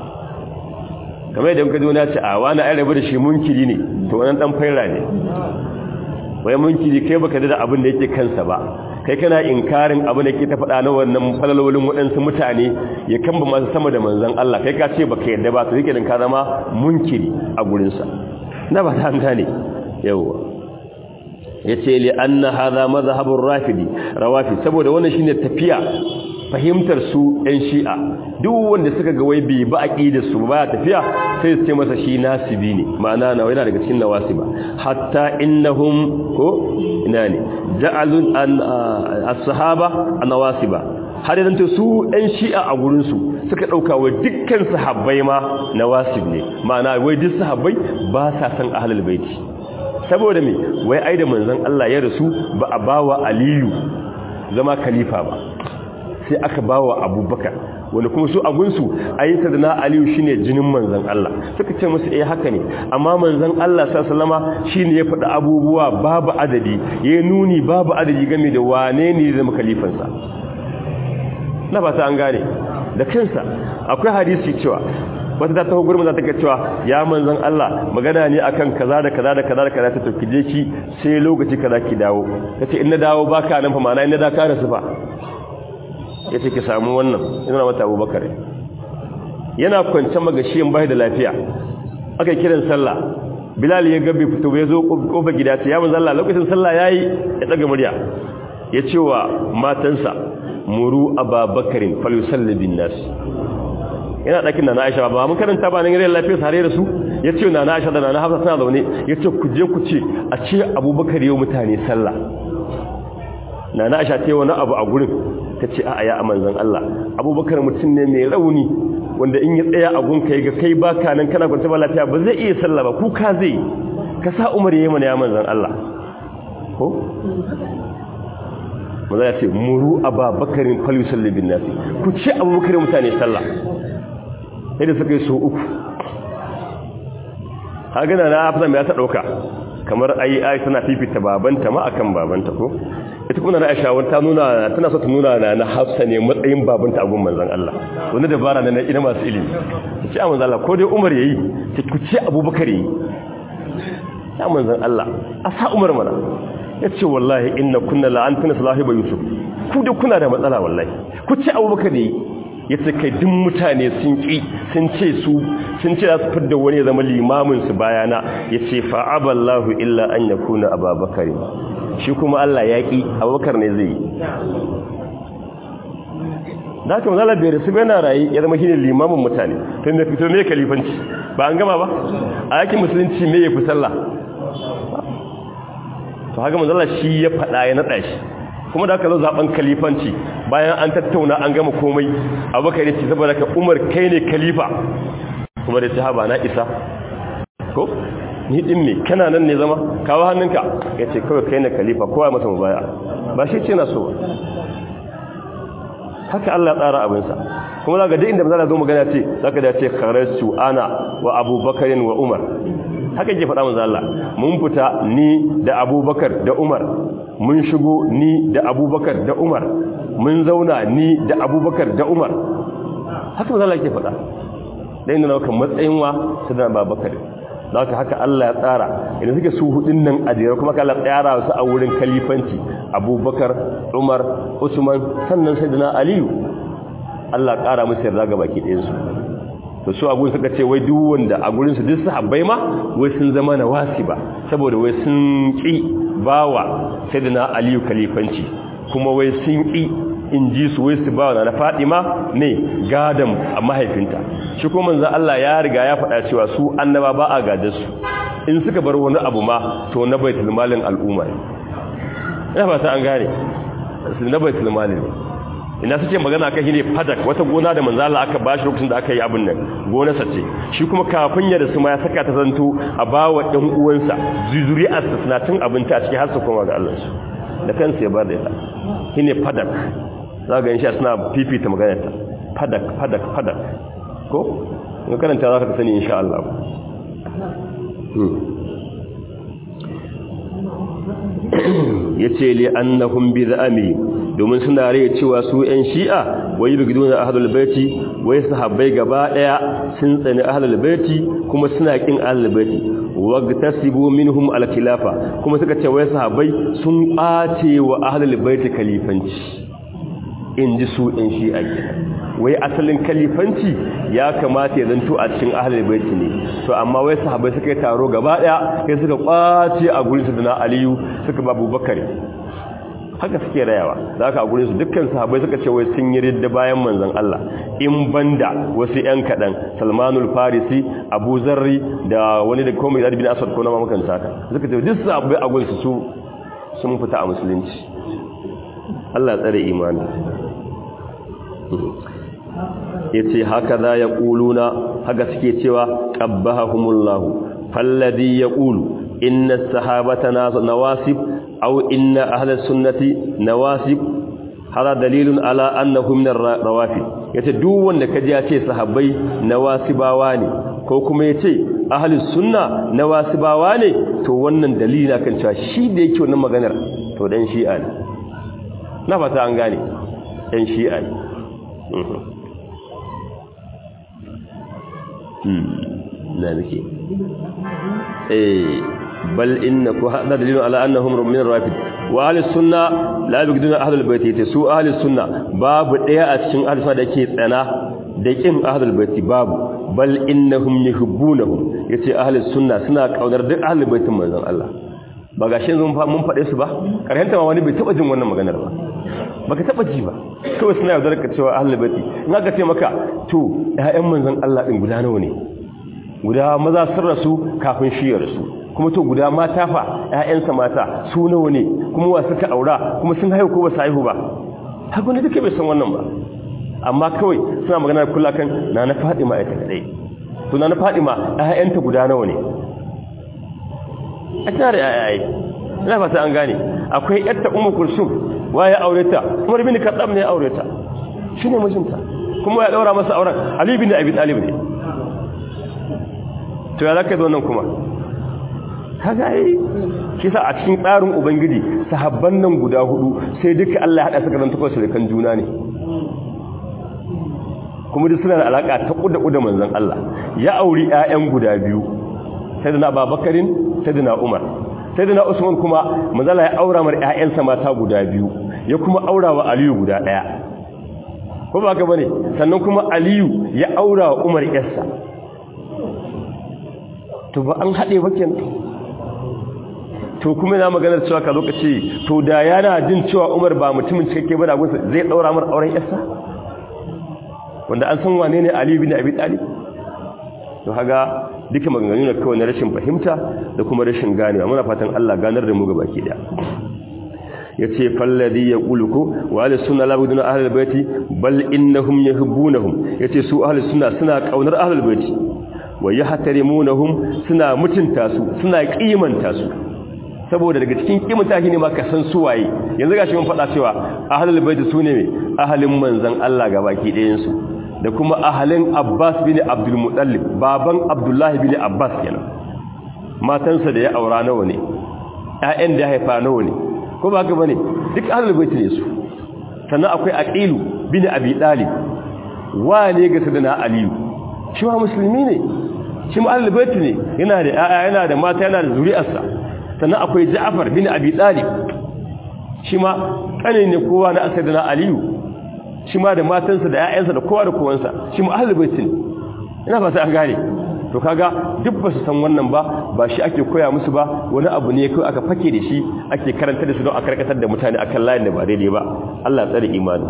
kamar idan kaji wani ya ce a wani ai rabu da shi munkiri ne to wannan dan faira ne wai munkiri kai baka da abin da yake kansa ba kai kana inkarin abin da ke ta faɗa na wannan falalolin waɗansu mutane ya kamba masu sama da manzan Allah kai ka ce baka yadda ba to yake din ka zama munkiri a gurinsa na ba ta gane yawwa yace li anna hadha madhhabur rafidi rawafi saboda wannan shine tafiya fahimtar su ɗan shi'a duk wanda suka ga wai bai ba aqidar su ba tafiya sai su ce masa shi nasibi ne ma'ana na yana daga cikin nawasiba hatta innahum ko ina ne ja'alun an as-sahaba an-nawasiba har yanzu su ɗan shi'a a gurin su suka dauka wa dukkan sahabbai ma nawasib ne ma'ana wai duk sahabbai ba sa san ahlul baiti saboda me wai ai da manzon Allah ya rasu ba a bawa aliyu zama khalifa ba sai aka bawa abubakar wanda kuma su agunsu ayyuka da na aliyu shine jinin manzon Allah suka ce musu eh haka ne amma manzon Allah sallallahu shine ya faɗi abubuwa babu adadi ya nuni babu adadi game da wane ne zama khalifansa na ba ta an gane da kansa akwai hadisi cewa wata ta taho gurbin za ta ga cewa ya manzon Allah magana ne akan kaza da kaza da kaza da kaza ta tafi je ki sai lokaci kaza ki dawo tace in na dawo baka nan fa mana in na da ka rasu fa yace ki samu wannan ina mata Abubakar yana kwance magashiyin bai da lafiya aka kiran sallah Bilal ya ga bai fito ya zo kofar gida ce ya manzon Allah lokacin sallah yayi ya daga murya ya ce wa matansa muru ababakarin falyusalli bin nas yana ɗakin na Aisha ba mun karanta ba nan rai lafiya tare da su yace na Aisha da na Hafsa suna zaune yace ku je ku ce a ce Abubakar yau mutane sallah na Aisha ta yi wani abu a gurin tace a'a ya amanzan Allah Abubakar mutum ne mai rauni wanda in ya tsaya a gunka ga kai baka nan kana kwanta ba lafiya ba zai iya sallah ba kuka zai ka sa Umar yayi mana ya manzan Allah ko maza ya ce muru ababakarin falyusalli bin nasi ku ce abubakar mutane sallah sai da suka yi so uku hagana na afzan ya ta ɗauka kamar ayi ayi tana fifita babanta ma akan babanta ko ita kuma na aisha wata nuna tana so ta nuna na na hafsa ne matsayin babanta a gun manzon Allah wani dabara na ina masu ilimi ta ce a manzon Allah ko dai Umar yayi ta ku ce Abubakar yayi ya manzon Allah a sa Umar mana yace wallahi inna kunna la'antuna sahiba yusuf ku da kuna da matsala wallahi ku ce Abubakar yayi yace kai duk mutane sun ki sun ce su sun ce za su fidda wani ya zama limamin su bayana yace fa aballahu illa an yakuna ababakar shi kuma Allah ya ki abubakar ne zai yi da haka manzala bai rasu bai na rayu ya zama shine limamin mutane tun da fito ne kalifanci ba an gama ba a yakin musulunci me ya fi sallah to haka manzala shi ya faɗa ya naɗa shi kuma da aka zo zaben kalifanci bayan an tattauna an gama komai abubakar ya ce saboda ka umar kai ne kalifa kuma da ta haba na isa ko ni din me kana nan ne zama kawo hannunka ya ce kawai kai ne kalifa kowa masa mubaya ba shi ce na so haka Allah tsara abinsa kuma za ga duk inda mazala zo magana ce za ka da ce kharajtu ana wa abubakarin wa umar haka ke faɗa manzo Allah mun fita ni da abubakar da umar mun shigo ni da abubakar da umar mun zauna ni da abubakar da umar haka manzo Allah ke faɗa da inda naukan matsayin wa sadan babakar haka haka Allah ya tsara idan suke su hudun nan a jere kuma Allah tsara su a wurin kalifanci abubakar umar usman sannan sayyidina aliyu Allah ƙara musu yarda ga baki ɗayansu to su a gurin suka ce wai duk wanda a gurin su duk sahabbai ma wai sun zama na wasi ba saboda wai sun ki bawa sayyidina aliyu kalifanci kuma wai sun ki in ji su wai su bawa na Fatima ne gadan mahaifinta shi kuma manzo Allah ya riga ya faɗa cewa su annaba ba a gadan su in suka bar wani abu ma to na baitul malin al'umma ina fata an gane na baitul malin ina suke magana kan shi ne fadak wata gona da manzo Allah aka bashi lokacin da aka yi abin nan gonarsa ce shi kuma kafin ya rasu ma ya saka ta zanto a bawa ɗan uwansa zuri'arsa suna cin abinci a cikin har su koma ga Allah su da kansa ya bar da ita shine fadak za ga insha suna fifita maganar ta fadak fadak fadak ko in karanta za ka sani insha Allah yace li annahum bi za'ami domin suna rai cewa su ƴan shi'a wai bigiduna ahlul baiti wai sahabbai gaba daya sun tsani ahlul baiti kuma suna kin ahlul baiti wagtasibu minhum al-khilafa kuma suka ce wai sahabbai sun bace wa ahlul baiti khalifanci inji su ƴan shi'a kenan wai asalin kalifanci ya kamata ya zanto a cikin ahlul baiti ne to amma wai sahabbai suka yi taro gaba daya sai suka kwace a gurin su na aliyu suka ba abubakar haka suke rayawa da haka a gurin su dukkan sahabbai suka ce wai sun yi ridda bayan manzon Allah in banda wasu yan kadan Salmanul Farisi Abu Zarri da wani da komai bin Asad ko na makan saka suka ce duk sahabbai a gurin su sun fita a musulunci Allah tsare imani yace haka za ya kuluna haka suke cewa qabbahumullahu falladhi yaqulu inna as-sahabata nawasib aw inna ahla sunnati nawasib hada dalilun ala annahu min ar-rawafid yace duk wanda kaji ya ce sahabbai nawasibawa ne ko kuma yace ahli sunna nawasibawa ne to wannan dalili na kan cewa shi da yake wannan maganar to dan shi'a ne na fata an gane dan shi'a ne na nake eh bal inna ku hada dalilun ala annahum min rafid wa ahli sunna la yabghiduna ahli albayt yace su ahli sunna babu daya a cikin ahli sunna dake tsana da kin ahli albayt babu bal innahum yuhibbunahum yace ahli sunna suna kaunar duk ahli baitin manzon Allah ba gashin mun mun fade su ba karhanta ma wani bai taba jin wannan maganar ba baka taba ji ba kawai suna yaudar ka cewa ahli baiti in aka ce maka to ƴaƴan manzon Allah din guda nawa ne guda maza sun rasu kafin shi ya rasu kuma to guda mata fa ƴaƴansa mata su nawa ne kuma wa suka aura kuma sun haihu ko ba su haihu ba haka ne duka bai san wannan ba amma kawai suna magana kula kan na na Fadima ita kadai to na na Fadima ƴaƴanta guda nawa ne a tare ƴaƴaye ina fata an gane akwai yarta ummu kulsum waye aure ta umar bin khattab ne aure ta shine mijinta kuma ya daura masa auren ali bin abi talib ne to ya zaka zo nan kuma kaga ai kisa a cikin tsarin ubangiji sahabban nan guda hudu sai duka Allah ya hada su kan takwas da kan juna ne kuma duk suna da alaka ta kuda kuda manzon Allah ya auri ƴaƴan guda biyu sayyidina Abubakarin sayyidina Umar sayyidina Usman kuma manzala ya aura mar ƴaƴansa mata guda biyu ya kuma aura wa Aliyu guda ɗaya ko ba ka bane sannan kuma Aliyu ya aura wa Umar ƴarsa to ba an haɗe ba kenan to kuma na maganar cewa ka lokaci to da yana jin cewa Umar ba mutumin cikakke ba da gunsa zai daura mar auren ƴarsa wanda an san wane ne Ali bin Abi Talib to haga duka maganganu ne kawai na rashin fahimta da kuma rashin ganewa muna fatan Allah ganar da mu ga baki da yace falladhi yaquluku wa ahli sunna la buduna ahli albayti bal innahum yuhibbunahum yace su ahli sunna suna kaunar ahli albayti wa yahtarimunahum suna mutunta su suna kimanta su saboda daga cikin kimanta shi ne ma ka san su waye yanzu gashi mun faɗa cewa ahli albayti sune me ahalin manzon Allah ga baki ɗayan su da kuma ahalin Abbas bin Abdul Muttalib baban Abdullahi bin Abbas kenan matansa da ya aura nawa ne ƴaƴan da ya haifa nawa ne ko ba haka bane duk ahlul bait ne su sannan akwai Aqilu bin Abi Talib wane ga sadana Aliyu shi ma musulmi ne shi ma ahlul bait ne yana da ƴaƴa yana da mata yana da zuri'arsa sannan akwai Ja'far bin Abi Talib shi ma kane ne kowa na sadana Aliyu shi ma da matansa da ƴaƴansa da kowa da kowansa shi ma ahlul bait ne ina fata an gane to kaga duk ba su san wannan ba ba shi ake koya musu ba wani abu ne kai aka fake da shi ake karanta da su don a karkatar da mutane akan layin da ba daidai ba Allah tsare imani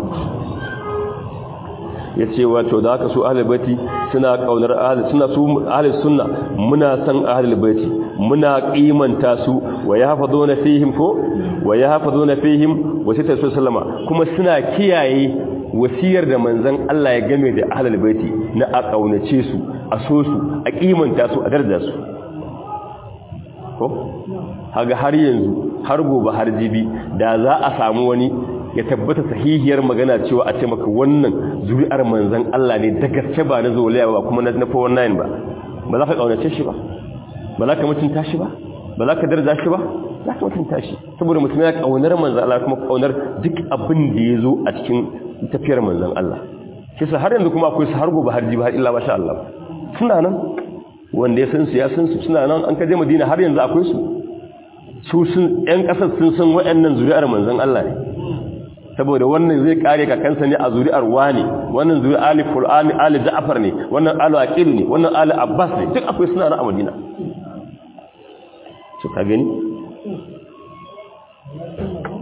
yace wato da haka su ahlul baiti suna kaunar ahlus suna su ahlus sunna muna san ahlul baiti muna kimanta su wa yahfazuna fihim ko wa yahfazuna fihim wasita sallama kuma suna kiyaye wasiyar da manzon Allah ya game da ahlul baiti na a kaunace su a so su a kimanta su a darda su ko haga har yanzu har gobe har jibi da za a samu wani ya tabbata sahihiyar magana cewa a ce maka wannan zuri'ar manzon Allah ne da gaske ba na zoliya ba kuma na 419 ba ba za ka kaunace shi ba ba za ka mutunta shi ba ba za ka darja shi ba za ka mutunta shi saboda mutum ya kaunar manzon Allah kuma kaunar duk abin da ya zo a cikin tafiyar manzon Allah kisa har yanzu kuma akwai su har gobe har jibi har illa masha Allah suna nan wanda ya san su ya san su suna nan an kaje Madina har yanzu akwai su su sun ƴan ƙasar sun san waɗannan zuri'ar manzon Allah ne saboda wannan zai kare kakansa ne a zuri'ar wani wannan zuri'ar ali qur'ani ali ja'far ne wannan ali aqil ne wannan ali abbas ne duk akwai suna nan a Madina su ka gani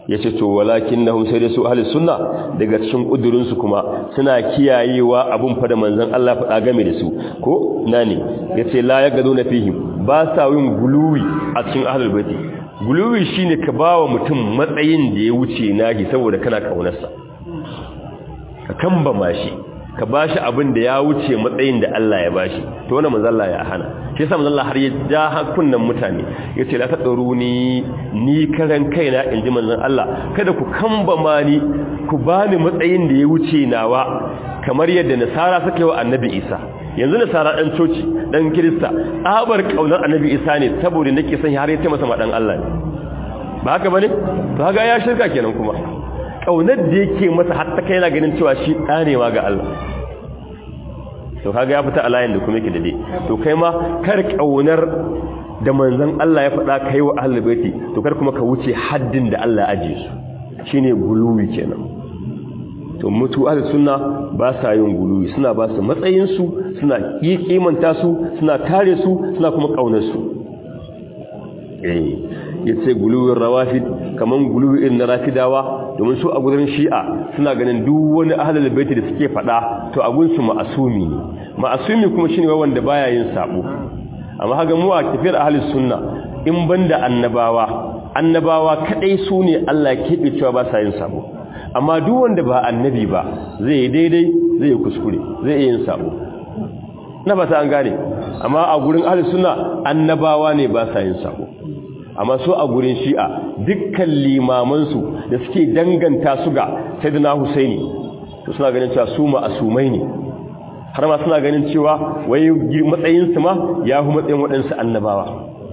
yace to walakinnahum sai da su ahli sunna daga cikin kudurin su kuma suna kiyayewa abun fa da manzon Allah faɗa game da su ko nani yace la yagaduna fihim ba sa yin guluwi a cikin ahlul baiti guluwi shine ka bawa mutum matsayin da ya wuce nahi saboda kana kaunarsa ka kamba mashi ka bashi abin da ya wuce matsayin da Allah ya bashi to wannan manzo Allah ya hana shi yasa manzo Allah har ya ja hakunnan mutane yace la tadaru ni ni karan kaina inji manzon Allah kada ku kamba mani ku bani matsayin da ya wuce nawa kamar yadda nasara suka yi wa annabi Isa yanzu nasara dan coci dan kirista tsabar kaunar annabi Isa ne saboda nake son har ya ce masa madan Allah ne ba haka bane to haka ya shirka kenan kuma kaunar da yake masa har ta kai yana ganin cewa shi ɗanewa ga Allah to kaga ya fita a layin da kuma yake dade to kai ma kar kaunar da manzon Allah ya faɗa kai wa ahlul baiti to kar kuma ka wuce haddin da Allah aje su shine guluwi kenan to mutu ahlus sunna ba sa yin guluwi suna ba su matsayin su suna kimanta su suna kare su suna kuma kaunar su eh yace guluwin rawafid kaman guluwi irin na rafidawa domin su a gurin shi'a suna ganin duk wani ahlul baiti da suke fada to a gunsu ma'asumi ne ma'asumi kuma shine wanda baya yin sabo amma haga mu a tafiyar ahlus sunna in banda annabawa annabawa kadai su ne Allah ya kebe cewa ba sa yin sabo amma duk wanda ba annabi ba zai yi daidai zai yi kuskure zai yi yin sabo na fata an gane amma a gurin ahlus sunna annabawa ne ba sa yin sabo amma so a gurin shi'a dukkan limamansu da suke danganta su ga sayyidina husaini to suna ganin cewa su ma'asumai ne har ma suna ganin cewa wai matsayin su ma ya hu matsayin waɗansu annabawa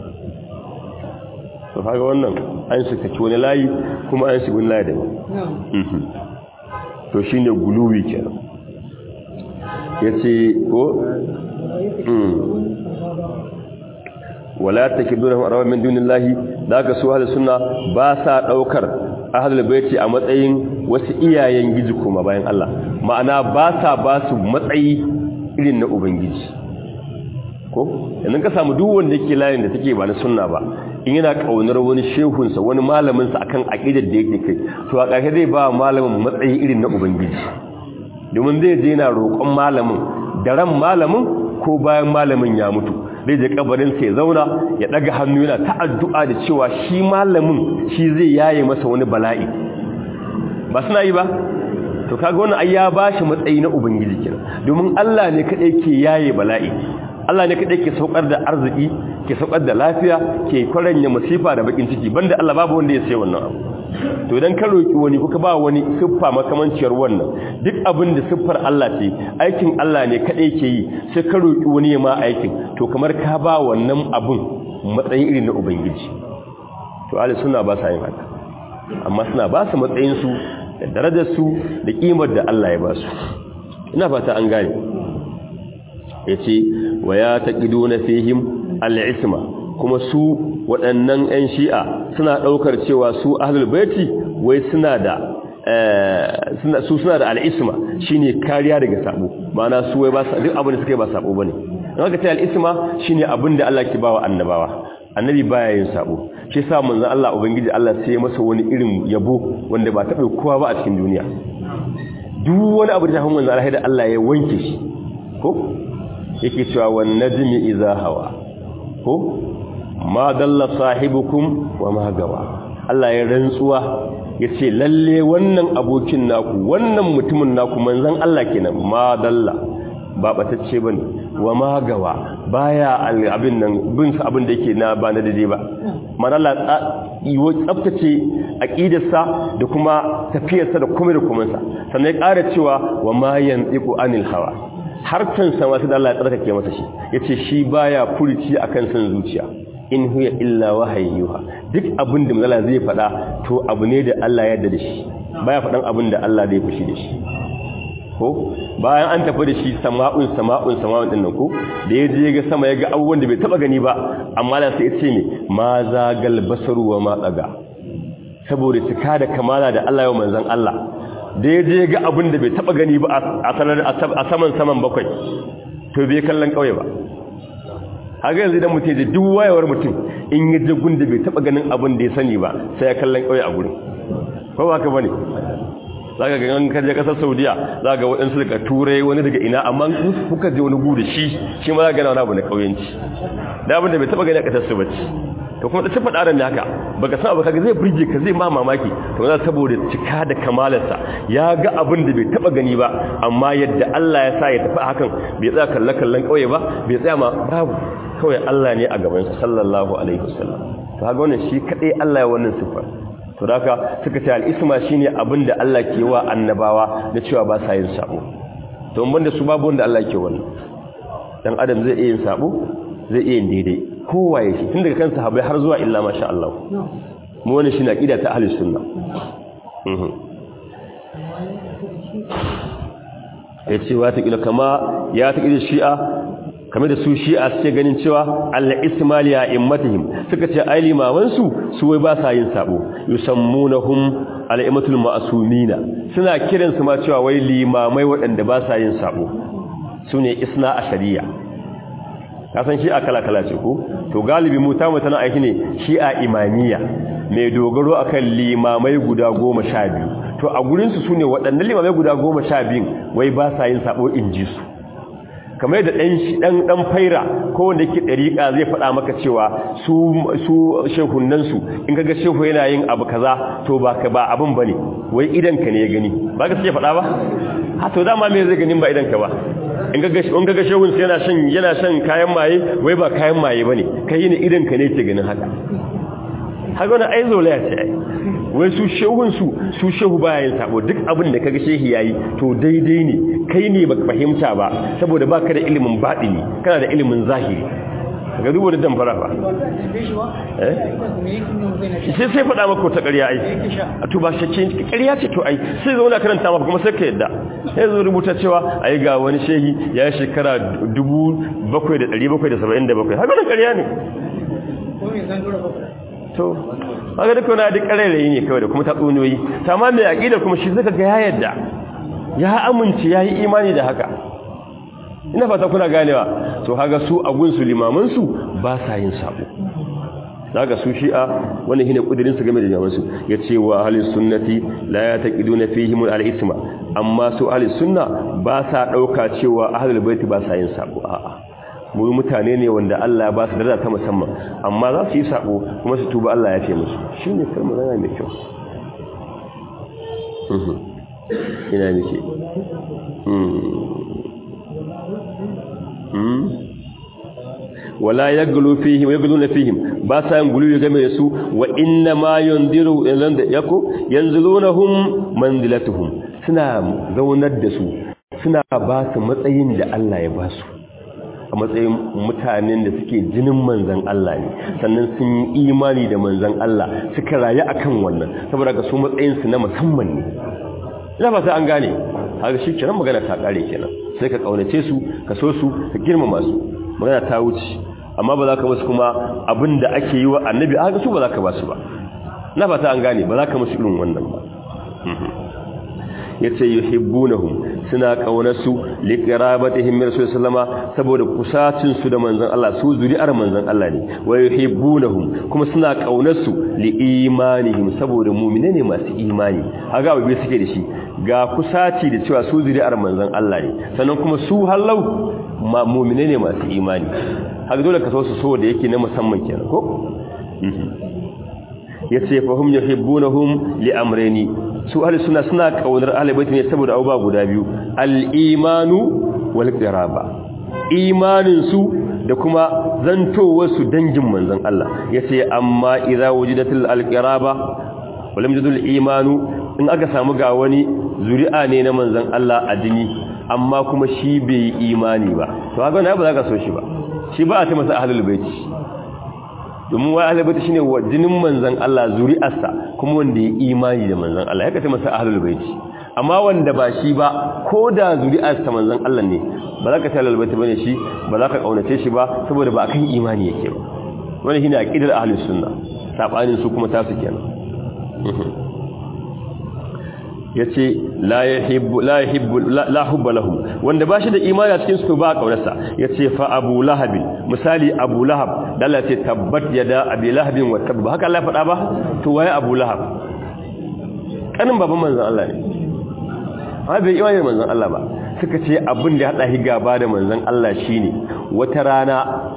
to kaga wannan an su kaci wani layi kuma an su wani layi daban to shine guluwi kenan yace ko wala takidunhum arawa min dunillahi daga su ahlus sunna ba sa daukar ahlul baiti a matsayin wasu iyayen giji kuma bayan Allah ma'ana ba sa ba su matsayi irin na ubangiji ko yanzu ka samu duk wanda yake layin da take ba na sunna ba in yana kaunar wani shehunsa wani malamin sa akan aqidar da yake kai to a ƙarshe zai ba malamin matsayi irin na ubangiji domin zai je yana roƙon malamin da ran malamin ko bayan malamin ya mutu zai je kabarin sai zauna ya daga hannu yana ta addu'a da cewa shi malamin shi zai yaye masa wani bala'i ba suna yi ba to kaga wannan ai ya bashi matsayi na ubangiji kenan domin Allah ne kadai ke yaye bala'i Allah ne kadai ke saukar da arziki ke saukar da lafiya ke kwaranya masifa da bakin ciki banda Allah babu wanda ya sai wannan abu to idan ka roki wani kuka ba wani siffa makamanciyar wannan duk abin da siffar Allah ce aikin Allah ne kadai ke yi sai ka roki wani ma aikin to kamar ka ba wannan abun matsayin irin na ubangiji to ahli sunna ba sa yin haka amma suna ba su matsayin su da darajar su da kimar da Allah ya ba su ina fata an gane yace wa ya taqiduna fihim al-isma kuma su waɗannan 'yan shi'a suna ɗaukar cewa su ahlul baiti wai suna da su suna da al'isma shine kariya daga sabo ma'ana su wai ba duk abin da suka yi ba sabo bane don haka ce al'isma shine abin da Allah ke bawa annabawa annabi baya yin sabo shi yasa manzon Allah ubangiji Allah sai ya masa wani irin yabo wanda ba taɓa kowa ba a cikin duniya duk wani abu da ta manzon Allah da Allah ya wanke shi ko yake cewa wan najmi idza hawa ko ma dalla sahibukum wa ma gawa Allah ya rantsuwa yace lalle wannan abokin naku wannan mutumin naku manzon Allah kenan ma dalla ba batacce bane wa ma gawa baya abin nan bin sa abin da yake na ba na dade ba man Allah tsaftace aqidarsa da kuma tafiyarsa da kuma da kuma sa sannan ya ƙara cewa wa ma yantiqu anil hawa harkan sa wasu da Allah ya tsarkake masa shi yace shi baya furici akan san zuciya in huya illa wahayyuha duk abin da mazala zai faɗa to abu ne da Allah ya yarda da shi baya faɗan abin da Allah zai fushi da shi ko bayan an tafi da shi sama'un sama'un sama'un din nan ko da ya je ga sama ya ga abubuwan da bai taba gani ba amma da sai ya ce ne ma zagal basaru wa ma tsaga saboda cika da kamala da Allah ya manzon Allah da ya je ga abin da bai taba gani ba a saman saman bakwai to bai kallon kauye ba haka yanzu idan mutum da duk wayewar mutum in yi jagun da bai taba ganin abin da ya sani ba sai ya kallon kauye a gurin ko ba ka bane zaka ga an kaje kasar Saudiya zaka ga waɗansu daga Turai wani daga ina amma kuka je wani gudu shi shi ma zaka ga wani abu na kauyanci da abin da bai taba gani a kasar su bace to kuma da tafi ɗaran naka baka san abu kaga zai burge ka zai ma mamaki to za saboda cika da kamalarsa ya ga abin da bai taba gani ba amma yadda Allah ya sa ya tafi hakan bai tsaya kallon kallon kauye ba bai tsaya ma babu kawai Allah ne a gaban sa sallallahu alaihi wasallam to kaga wannan shi kadai Allah ya wannan sifar to haka suka ce al-isma shine abin da Allah ke wa annabawa na cewa ba sa yin sabo to mun da su babu wanda Allah ke wannan dan adam zai iya yin sabo zai iya yin daidai kowaye shi tun daga kan sahabbai har zuwa illa masha Allah mu wani shi na ƙida ta ahlus sunna ya ce wa ta ƙila kama ya ta ƙila shi'a kame da su shi'a suke ganin cewa Allah ismali a immatihim suka ce ai limamansu su wai ba sa yin sabo yusammunahum al'imatul ma'asumina suna kiransu ma cewa wai limamai waɗanda ba sa yin sabo su ne isna a shari'a kasan shi'a kala-kala ce ko to galibi mu ta mutane aiki ne shi'a imaniya mai dogaro akan limamai guda goma sha biyu to a gurinsu su ne waɗannan limamai guda goma sha biyun wai ba sa yin sabo in ji su kamar da ɗan ɗan faira ko wanda yake ɗariƙa zai faɗa maka cewa su su shehunansu in kaga shehu yana yin abu kaza to ba ka ba abin bane wai idan ka ne ya gani ba ka sai faɗa ba ha to dama me zai ganin ba idan ka ba in gaga shehun yana shan yana shan kayan maye wai ba kayan maye bane kai ne idan ka ne ke ganin haka haka wani ai zolaya ce ai wai su shehun su su shehu baya yin sabo duk abin da kaga shehi yayi to daidai ne kai ne baka fahimta ba saboda baka da ilimin batini kana da ilimin zahiri ga duba da damfara ba eh sai sai faɗa maka ta ƙarya ai a to ba shakke ƙarya ce to ai sai zo na karanta maka kuma sai ka yadda sai zo rubuta cewa ai ga wani shehi ya yi shekara 7777 haka nan ƙarya ne to haka duka wani duk ƙarairayi ne kawai da kuma tatsuniyoyi amma mai aƙida kuma shi zaka ga ya yadda ya amince ya yi imani da haka ina fata kuna ganewa to haga su a gunsu limamansu ba sa yin sabo daga su shi'a wani hine kudirin su game da limamansu ya ce wa ahlus sunnati la yataqiduna fihim al-isma amma su ahlus sunna ba sa dauka cewa ahlul bait ba sa yin sabo a'a mu mutane ne wanda Allah ya ba su daraja ta musamman amma za su yi sabo kuma su tuba Allah ya ce musu shine kalmar magana mai kyau ina nake wala yaglu fihim yagluna fihim ba sa yin gulu game da su wa inna ma yundiru yako yanzulunhum manzilatuhum suna zaunar da su suna ba su matsayin da Allah ya ba su a matsayin mutanen da suke jinin manzan Allah ne sannan sun yi imani da manzan Allah suka rayu akan wannan saboda ga su matsayin su na musamman ne ina ba sai an gane haka shi kenan magana ta kare kenan sai ka kaunace su ka so su ka girmama su magana ta wuce amma ba za ka musu kuma abin da ake yi wa annabi haka su ba za ka ba su ba na fata an gane ba za ka musu irin wannan ba yace yuhibbunahum suna kaunarsu liqirabatihim min rasul sallama saboda kusacin su da manzon Allah su zuri'ar manzon Allah ne wa yuhibbunahum kuma suna kaunarsu liimanihim saboda mu'mine ne masu imani haga babe suke da shi ga kusaci da cewa su zuri'ar manzon Allah ne sannan kuma su hallau mu'mine ne masu imani haka dole ka so su so da yake na musamman kenan ko yace fa hum yuhibbunahum li amrayni su ahli sunna suna kaunar ahli bait ne saboda abubuwa guda biyu al-imanu wal qiraba imanin su da kuma zantowar su dangin manzon Allah yace amma idza wujidatil al-qiraba wa lam yujidul imanu in aka samu ga wani zuri'a ne na manzon Allah a jini amma kuma shi bai imani ba to haka ne ba za ka so shi ba shi ba a ce masa ahlul bait domin wai ahlul bait shine jinin manzon Allah zuri'arsa kuma wanda ya imani da manzon Allah ya kace masa ahlul bait amma wanda ba shi ba ko da zuri'arsa manzon Allah ne ba za ka ce ahlul bait bane shi ba za ka kaunace shi ba saboda ba akan imani yake ba wannan shine aqidar ahlus sunna sabanin su kuma tasu kenan yace la yuhibbu la yuhibbu la hubba lahum wanda bashi da imani a cikin su ba kaunarsa yace fa abu lahab misali abu lahab dalla ce tabbat yada abi lahab wa tabba haka Allah faɗa ba to waye abu lahab kanin baban manzon Allah ne amma bai imani da manzon Allah ba suka ce abin da ya hada gaba da manzon Allah shine wata rana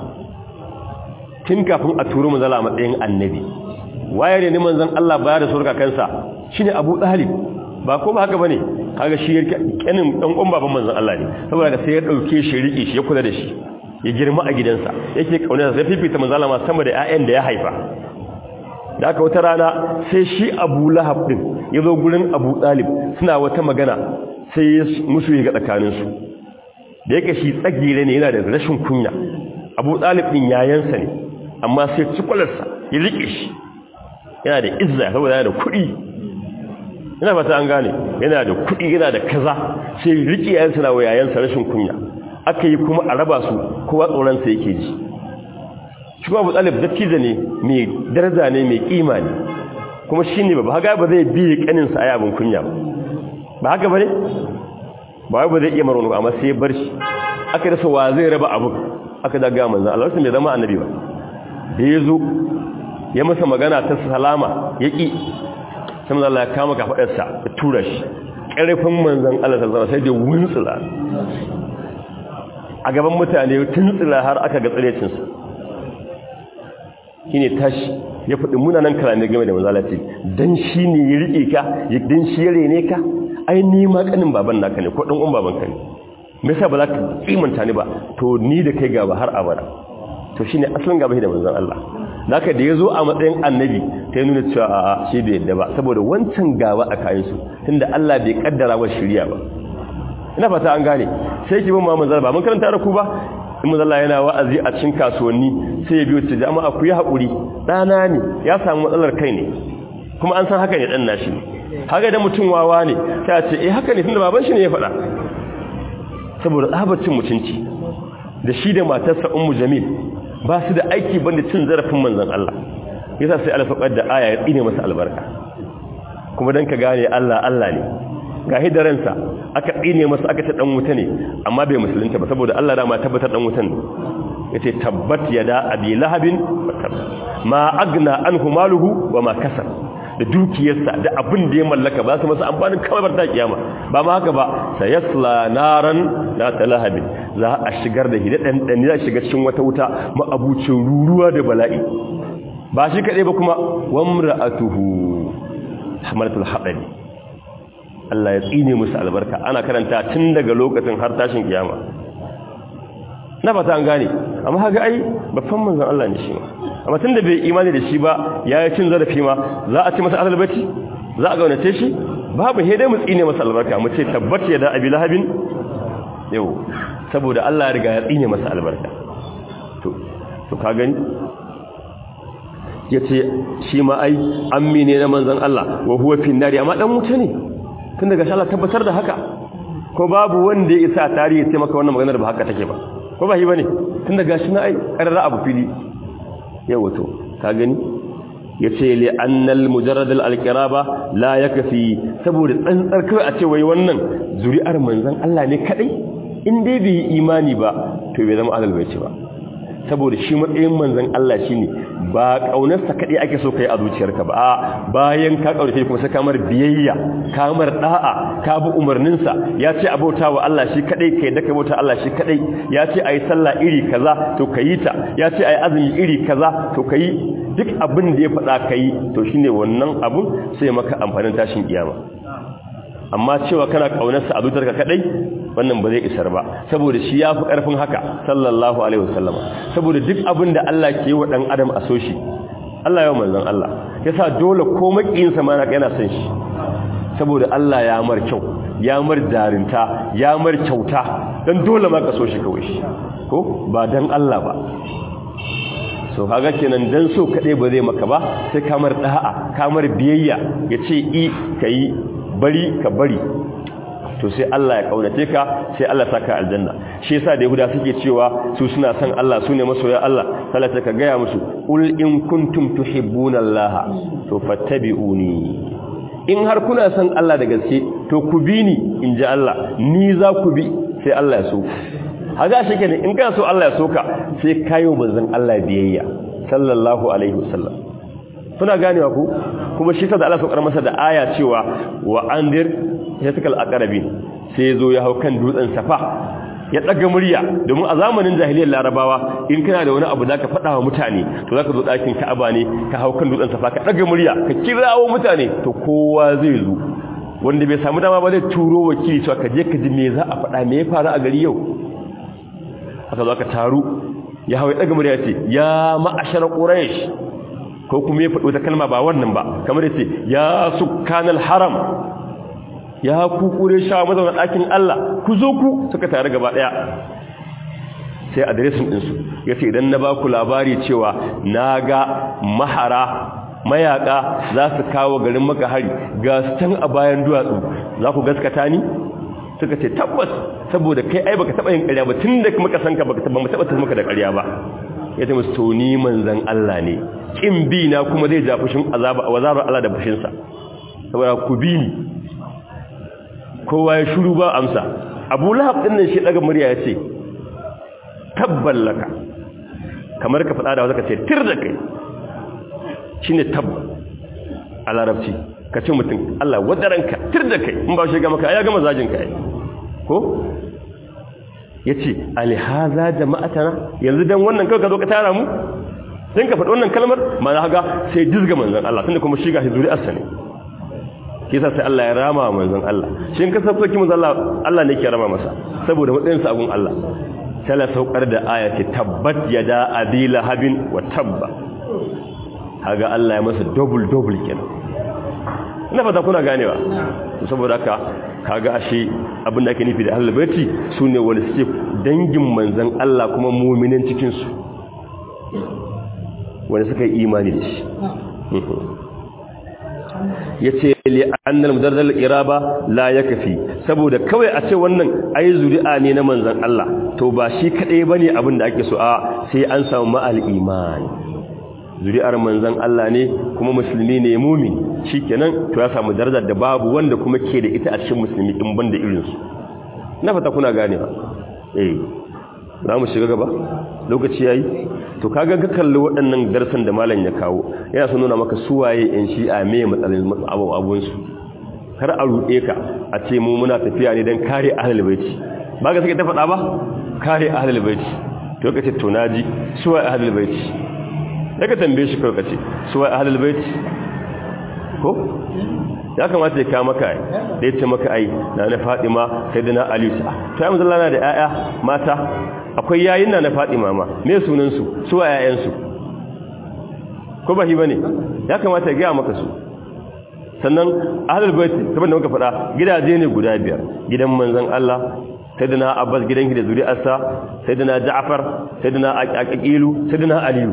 tun kafin a turo manzon Allah a matsayin annabi waye ne manzon Allah baya da surka kansa shine Abu Talib ba ko ba haka bane kaga shi kanin dan uwan baban manzon Allah ne saboda sai ya dauke shi riki shi ya kula da shi ya girma a gidansa yake kauna sai fifita manzon Allah sama da ƴaƴan da ya haifa da aka wata rana sai shi Abu Lahab din ya zo gurin Abu Talib suna wata magana sai ya musu ya ga tsakanin su da yake shi tsagire ne yana da rashin kunya Abu Talib din yayansa ne amma sai cikularsa ya rike shi yana da izza saboda yana da kuɗi yana fata an gane yana da kuɗi yana da kaza sai riƙe yayansa na wa yayansa rashin kunya aka yi kuma a raba su kowa tsoronsa yake ji shi kuma abu ɗalib dattijo ne mai daraja ne mai ƙima ne kuma shi ne ba haka ba zai biye ƙaninsa a yabin kunya ba ba haka ba ne ba ba zai iya marwani ba amma sai ya bar shi aka rasa wa zai raba abu aka daga manzan Allah wasu mai zama annabi ba da ya zo ya masa magana ta salama ya ƙi sai manzan Allah ya kama kafaɗarsa ya tura shi ƙarfin manzan Allah ta zama sai da wuntsula a gaban mutane tuntsula har aka ga tsirecinsa shi ne tashi ya faɗi munanan kalamai game da manzan Allah ce don shi ne ya riƙe ka don shi ya rene ka ai ni ma ƙanin baban naka ne ko ɗan uwan baban ka ne me yasa ba za ka kimanta ni ba to ni da kai gaba har abada to shine asalin gaba da manzan Allah naka da ya zo a matsayin annabi ta yi nuna cewa a shi da yadda ba saboda wancan gaba a kayansu tunda Allah bai kaddara wa shirya ba ina fata an gane sai ki bin Muhammad ba mun karanta da ku ba in manzala yana wa'azi a cikin kasuwanni sai ya biyo ce jama'a ku yi haƙuri ɗana ne ya samu matsalar kai ne kuma an san haka ne ɗan nashi ne haka da mutum wawa ne ta ce eh haka ne tunda baban shi ne ya faɗa saboda tsabacin mutunci da shi da matarsa ummu jamil ba su da aiki banda cin zarafin manzon Allah yasa sai alfaqar da aya ya tsine masa albarka kuma dan ka gane Allah Allah ne ga hidaransa aka tsine masa aka ta dan wuta ne amma bai musulunta ba saboda Allah da ma tabbatar dan wutan yace tabbat yada abi lahabin ma agna anhu maluhu wa ma kasab da dukiyarsa da abin da ya mallaka ba su masa amfanin kawai ta kiyama ba ma haka ba sayasla naran la talahabi za a shigar da hidadan dan za shiga cikin wata wuta ma'abucin ruruwa da bala'i ba shi kadai ba kuma wamra'atuhu hamalatul hadabi Allah ya tsine musu albarka ana karanta tun daga lokacin har tashin kiyama na fata an gane amma haka ai babban manzon Allah ne shi amma tun da bai imani da shi ba ya yi cin zarafi ma za a ci masa alalbaci za a gaunace shi babu dai mu tsine masa albarka mu ce tabbace ya da abi lahabin yau saboda Allah ya riga ya tsine masa albarka to to ka gani yace shi ma ai ammi ne na manzon Allah wa huwa fi nari amma dan wuta ne tun daga Allah tabbatar da haka ko babu wanda ya isa tarihi sai maka wannan maganar ba haka take ba ko ba shi bane tun daga shi na ai karara abu fili yau to ka gani yace li annal mujarrad al alqiraba la yakfi saboda tsantsar kai a ce wai wannan zuri'ar manzon Allah ne kadai in dai bai imani ba to bai zama alal bai ce ba saboda shi matsayin manzon Allah shine ba kaunarsa kadai ake so kai a zuciyarka ba bayan ka kaurace kuma sai kamar biyayya kamar da'a ka bi umarninsa ya ce abota wa Allah shi kadai kai da kai bauta Allah shi kadai ya ce ayi sallah iri kaza to kayi ta ya ce ayi azumi iri kaza to kayi duk abin da ya faɗa kayi to shine wannan abun sai maka amfanin tashin kiyama amma cewa kana kaunarsa a zuciyarka kadai wannan ba zai isar ba saboda shi ya fi ƙarfin haka sallallahu alaihi wasallama saboda duk abin da Allah ke yi wa ɗan adam a so shi Allah yau manzon Allah ya sa dole ko maƙiyinsa ma yana son shi saboda Allah ya mar kyau ya mar jarinta ya mar kyauta don dole ma ka so shi kawai shi ko ba don Allah ba so kaga kenan dan so kaɗai ba zai maka ba sai kamar da'a kamar biyayya ya ce i ka yi bari ka bari to sai Allah ya kaunace ka sai Allah saka aljanna shi yasa da yahuda suke cewa su suna son Allah su ne masoya Allah salata ka gaya musu ul in kuntum tuhibbuna Allah to fattabi'uni in har kuna son Allah da gaske to ku bi ni in ji Allah ni za ku bi sai Allah ya so haga shi kenan in kana so Allah ya soka sai kayo manzon Allah biyayya sallallahu alaihi wasallam kuna ganewa ku kuma shi da Allah saukar masa da aya cewa wa andir yatakal aqrabin sai zo ya hau kan dutsen safa ya daga murya domin a zamanin jahiliyar larabawa in kana da wani abu zaka faɗa wa mutane to zaka zo ɗakin ka'aba ne ka hau kan dutsen safa ka daga murya ka kirawo mutane to kowa zai zo wanda bai samu dama ba zai turo wakili cewa ka je ka ji me za a faɗa me ya faru a gari yau aka zo aka taru ya hau ya daga murya ce ya ma'ashar quraish ko kuma ya faɗo ta kalma ba wannan ba kamar yace ya sukkanal haram ya ku kure shawa mazauna ɗakin Allah ku zo ku suka tare gaba ɗaya sai adiresin ɗinsu ya ce idan na ba ku labari cewa na ga mahara mayaka za su kawo garin maka hari ga su can a bayan duwatsu za ku gaskata ni suka ce tabbas saboda kai ai baka taɓa yin ƙarya ba tun da muka san ka baka taɓa ta maka da ƙarya ba ya ce musu to ni manzan Allah ne kin bi na kuma zai ja fushin azaba wazarar Allah da fushinsa saboda ku bi ni kowa ya shuru ba amsa abu lahab din nan shi daga murya ya ce tabballaka kamar ka faɗa da wata ka ce tir da kai shi ne tabba a larabci ka ce mutum Allah wadaranka tir da kai in ba shi gama ka ya gama zajin ka ko ya ce alihaza jama'atana yanzu don wannan kawai ka zo ka tara mu sun ka faɗi wannan kalmar ma na haga sai dizga manzan Allah tunda kuma shiga shi zuri'arsa ne kisa sai Allah ya rama manzon Allah shin ka sauki manzon Allah Allah ne ke rama masa saboda matsayin sa agun Allah sai la saukar da aya ce tabbat yada abila habin wa tabba haga Allah ya masa double double kenan ina fata kuna ganewa to saboda haka kaga ashe abin da ake nufi da ahlul baiti sune wanda suke dangin manzon Allah kuma mu'minin cikin su wanda suka yi imani da shi ya ce li'annal mudarrar iraba la ya kafi saboda kawai a ce wannan ai zuri'a ne na manzan Allah to ba shi kaɗai ba ne abin da ake so a sai an samu ma'al imani zuri'ar manzan Allah ne kuma musulmi ne mumin shi kenan to ya samu darajar da babu wanda kuma ke da ita a cikin musulmi in ban da irinsu na fata kuna gane ba eh za mu shiga gaba lokaci yayi to kaga ka kalli waɗannan darsan da malam ya kawo yana son nuna maka suwaye in shi'a me matsalin abu abun su kar a ruɗe ka a ce mu muna tafiya ne dan kare ahlul baiti ba ga suke ta faɗa ba kare ahlul baiti to kace to naji suwaye ahlul baiti daga tambaye shi kawai kace suwaye ahlul baiti ko ya kamata ya kawo maka da ya ce maka ai na na Fatima sai da na Ali to ya manzalla na da 'ya'ya mata akwai yayin na na Fatima ma me sunan su su wa ƴaƴan su ko ba shi bane ya kamata ya ga maka su sannan ahlul bait kamar da muka faɗa gidaje ne guda biyar gidan manzon Allah sayyidina Abbas gidan shi da zuri'arsa sayyidina Ja'far sayyidina Aqilu sayyidina Ali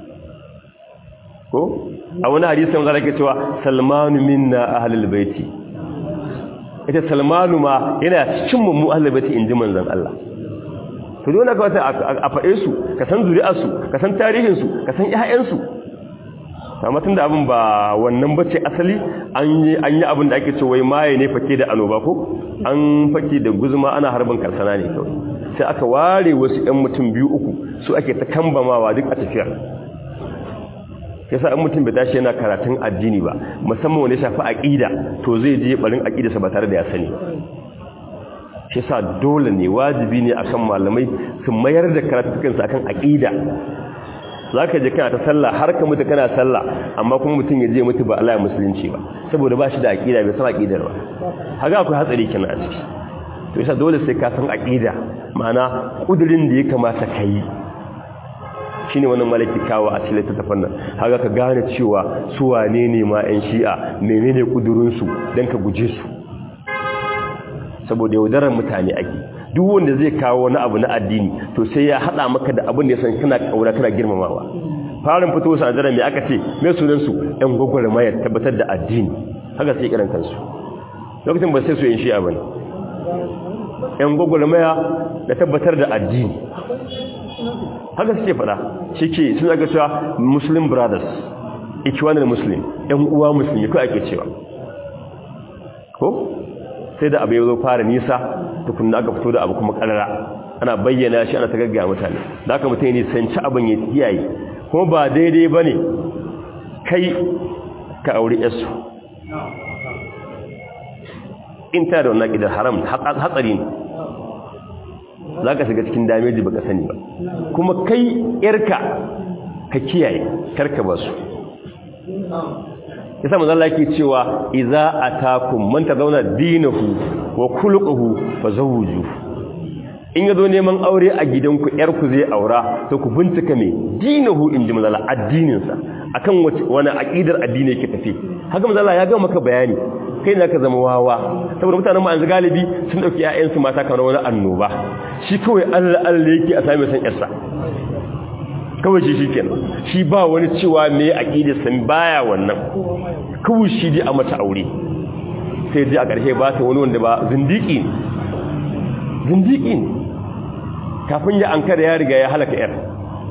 ko a wani hadisin zara ke cewa salmanu minna ahlul baiti ita salmanu ma yana cikin mu ahlul baiti inji manzon Allah to dole ka wata a faɗe su ka san zuri'arsu ka san tarihin su ka san ƴaƴan su amma tunda abin ba wannan bace asali an yi an yi abin da ake cewa wai maye ne fake da anoba ko an fake da guzuma ana harbin karsana ne kawai sai aka ware wasu ƴan mutum biyu uku su ake ta kambamawa duk a tafiyar yasa in mutum bai tashi yana karatun addini ba musamman wanda ya shafi aqida to zai je barin aqida sa ba tare da ya sani shi yasa dole ne wajibi ne akan malamai su mayar da karatukan su akan aqida zaka je kana ta sallah har ka mutu kana sallah amma kuma mutum ya je mutu ba Allah ya musulunci ba saboda ba shi da aqida bai san aqidar ba haka akwai hatsari kenan a ciki to yasa dole sai ka san aqida ma'ana kudirin da ya kamata ka yi shine wannan malaki kawo a cikin littafin nan haka ka gane cewa su wane ne ma ƴan shi'a menene kudurin su dan ka guje su saboda yaudarar mutane ake duk wanda zai kawo wani abu na addini to sai ya hada maka da abin da ya san kana kaura kana girmamawa farin fito sa daren me aka ce me sunan su ƴan gwagwarmayar tabbatar da addini haka sai kiran kansu lokacin ba sai su yin shi'a bane ƴan gwagwarmaya da tabbatar da addini haka suke fada shike sun aga cewa muslim brothers ikiwanar muslim ɗan uwa musulmi ko ake cewa ko sai da abu ya zo fara nisa tukunna aka fito da abu kuma karara ana bayyana shi ana ta gaggaya mutane da aka mutane ne sanci abin ya kiyaye kuma ba daidai ba ne kai ka auri yasu in ta da wannan ƙidar haram hatsari ne za ka shiga cikin dameji ba ka sani ba kuma kai yarka ka kiyaye karka ba su yasa manzo Allah yake cewa idza atakum man tazawna dinahu wa khuluquhu fazawwiju in yazo neman aure a gidanku yar ku zai aura to ku bincika me dinahu inji manzo Allah addinin sa akan wace wani aqidar addini yake tafi haka manzo Allah ya ga maka bayani kai ne ka zama wawa saboda mutanen mu an galibi sun dauki ƴaƴan su mata kamar wani annoba shi kawai Allah Allah yake a same san yarsa kawai shi shikenan shi ba wani cewa me aqidar san baya wannan kawai shi dai a mata aure sai dai a ƙarshe ba ta wani wanda ba zindiki ne zindiki ne kafin ya ankara ya riga ya halaka yar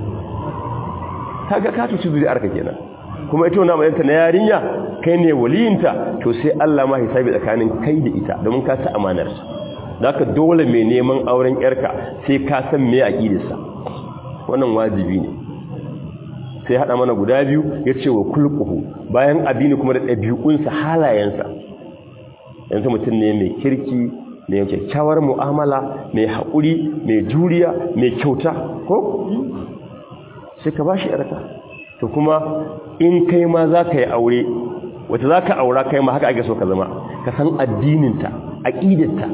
kaga ka tuci zuri'ar ka kenan kuma ita wannan mayanta na yarinya kai ne waliyinta to sai Allah ma hisabi tsakanin kai da ita domin ka ta amanar sa ka dole mai neman auren yarka sai ka san me aqidarsa wannan wajibi ne sai hada mana guda biyu yace wa kulquhu bayan addini kuma da dabi'unsa halayensa yanzu mutum ne mai kirki mai kyakkyawar mu'amala mai haƙuri mai juriya mai kyauta ko sai ka bashi yarka to kuma in kai ma za ka yi aure wata za ka aura kai ma haka ake so ka zama ka san addininta aƙidarta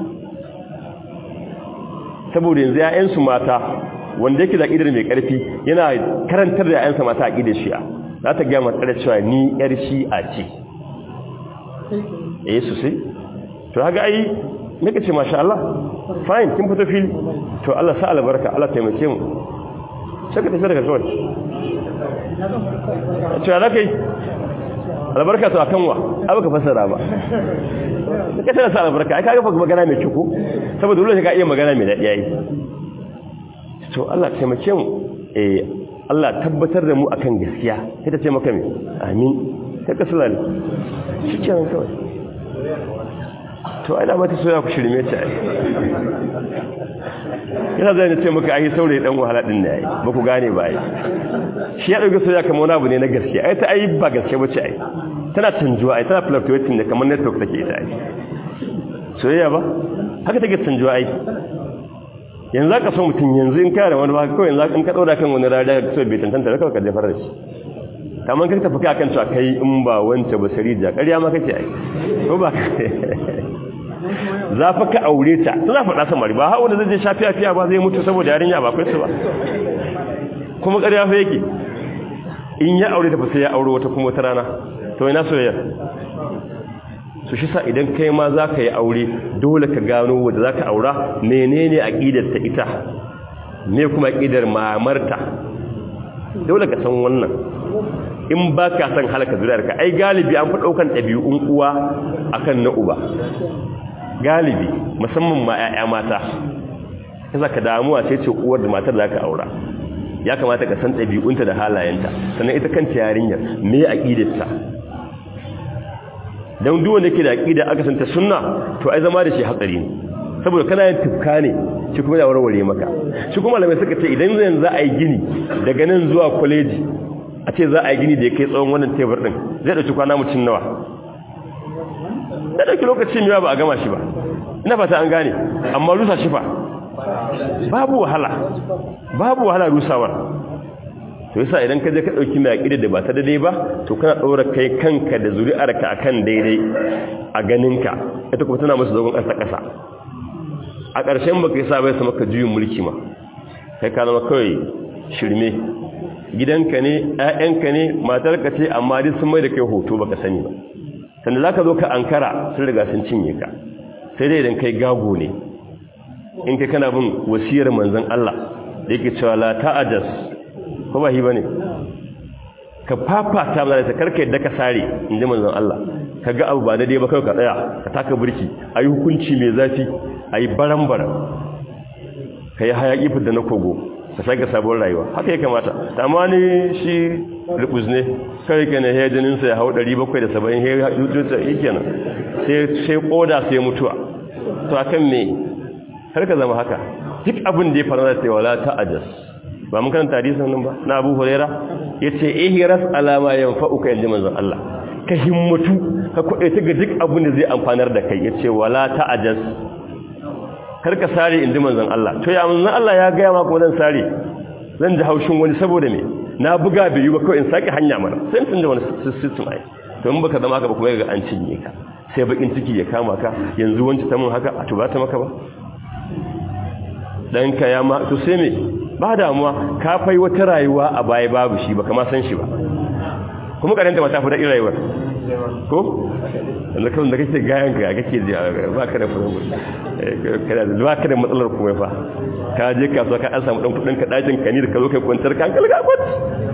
saboda yanzu ‘ya'yansu mata wanda yake da aƙidar mai ƙarfi yana karantar da ‘ya'yansa mata aƙidar shi'a za ta gaya matsar cewa ni ‘yar shi'a ce eh su sai to haka ai nika ce masha Allah fine kin fito fili to Allah sa albarka Allah taimake mu sai ka tafi daga kawai cewa za ka yi albarka to a kanwa abu ka fasara ba ka tana sa albarka ai ka gafa magana mai kyau saboda dole ka iya magana mai daɗi yayi to Allah taimake mu eh Allah tabbatar da mu akan gaskiya sai ta ce maka me amin sai ka sulale shi kenan kawai to ai da mata soya ku shirme ta ai yana zai ne ce maka ai saurayi dan wahala din ne ai ba ku gane ba ai shi ya dauke soya kamar wani abu ne na gaske ai ta ai ba gaske bace ai tana canjuwa ai tana fluctuating ne kamar network take ita ai soyayya ba haka take canjuwa ai yanzu ka so mutum yanzu in kare wani ba kawai yanzu in ka daura kan wani rada ka so bai tantanta da kawai ka jefar da shi kamar ka tafi akan cewa kai in ba wance ba sarija ƙarya ma kake ai ko ba za fa ka aure ta tana faɗa samari ba hawa da zai je shafi afiya ba zai mutu saboda yarinya ba kai su ba kuma ƙarya fa yake in ya aure ta fa sai ya aure wata kuma wata rana to ina soyayya su shi sa idan kai ma za ka yi aure dole ka gano wadda za ka aura menene aƙidar ta ita ne kuma aƙidar mamarta dole ka san wannan in ba ka san halaka zuriyarka ai galibi an fi ɗaukan ɗabi'un uwa akan na uba galibi musamman ma 'ya'ya mata kasa ka damuwa sai ce uwar da matar za ka aura ya kamata ka san ɗabi'unta da halayenta sannan ita kanta yarinyar me aƙidarta don duk wanda ke da aƙida aka santa sunna to ai zama da shi hatsari ne saboda kana yin tufka ne shi kuma ya warware maka shi kuma malamai suka ce idan zai za a yi gini daga nan zuwa kwaleji a ce za a yi gini da ya kai tsawon wannan tebur ɗin zai ɗauki kwana mutum nawa ya ɗauki lokacin yawa ba a gama shi ba ina fata an gane amma rusa shi fa babu wahala babu wahala rusawar to yasa idan ka je ka dauki mai aqida da ba ta daidai ba to kana daura kai kanka da zuri'arka akan daidai a ganinka ita kuma tana musu zagon ƙasa ƙasa a ƙarshen baka yi sabai su maka juyin mulki ma kai ka zama kawai shirme gidanka ne ƴaƴanka ne matarka ce amma duk sun mai da kai hoto baka sani ba sanda zaka zo ka ankara sun riga sun cinye ka sai dai idan kai gago ne in kai kana bin wasiyar manzon Allah da yake cewa la ta'adas ko ba shi bane ka fafata mana ta karka yadda ka sare inji manzon Allah kaga abu ba daidai ba kai ka tsaya ka taka burki ayi hukunci mai zafi ayi baran-baran kai hayaki fidda na kogo ka sake sabon rayuwa haka ya kamata amma ni shi rubuz ne kai kana he jinin sa ya hau 770 he dutse yikenan sai sai koda sai mutuwa to akan me har ka zama haka duk abin da ya faru da sai wala ta'ajas ba mun karanta hadisin nan ba na Abu Huraira yace ihras alama yanfa'uka inda manzon Allah ka himmatu ka kwaɗe ta ga duk abin da zai amfanar da kai ya ce wala ta'ajas kar ka sare indi manzon Allah to ya manzon Allah ya gaya maka wannan sare zan ji haushin wani saboda me na buga bai yi ba kawai in saki hanya mana sai tun da wani system ai to in baka zama ka ba kuma ga an cinye ka sai bakin ciki ya kama ka yanzu wanci ta mun haka a tuba ta maka ba dan ka ya ma to sai me ba damuwa ka fai wata rayuwa a baya babu shi ba kama san shi ba kuma karanta mata fi daɗin rayuwar ko wanda kawai da kake gayan ka kake ji ba ka da ba ka da matsalar kuma fa ka je kasuwa ka an samu ɗan kuɗin ka ɗakin ka ni da ka zo kai kwantar ka hankali ka kwat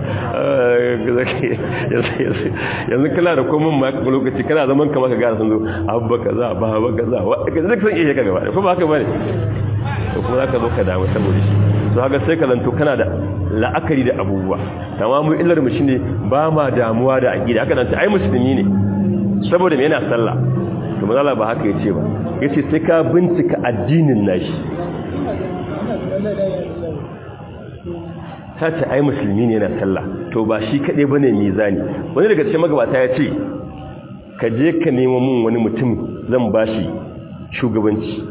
yanzu kana da komin ma ka lokaci kana zaman kama ka gara sun zo abba kaza ba ba kaza wa ka duk san iya ka gaba ko ba haka bane to kuma zaka zo ka damu saboda shi to haka sai ka zanto kana da la'akari da abubuwa tamamu illar mu shine ba ma damuwa da aqida haka nan ai musulmi ne saboda me yana sallah to manzo ba haka yace ba yace sai ka bincika addinin nashi ta ce ai musulmi ne yana sallah to ba shi kaɗai ba ne mizani wani daga cikin magabata ya ce ka je ka nemo mun wani mutum zan ba shi shugabanci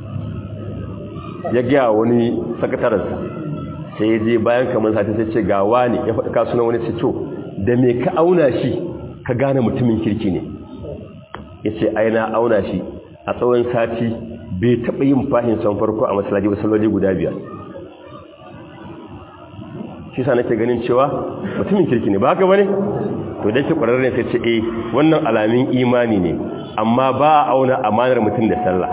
ya gaya wani sakataransa sai ya je bayan kamar sati sai ce gawa ne ya faɗi kasunan wani ce to da me ka auna shi ka gane mutumin kirki ne ya ce ai na auna shi a tsawon sati bai taɓa yin fahin son farko a masalaji wasu guda biyar shi sa nake ganin cewa mutumin kirki ne ba haka bane to da ke kwararre sai ce eh wannan alamin imani ne amma ba a auna amanar mutum da sallah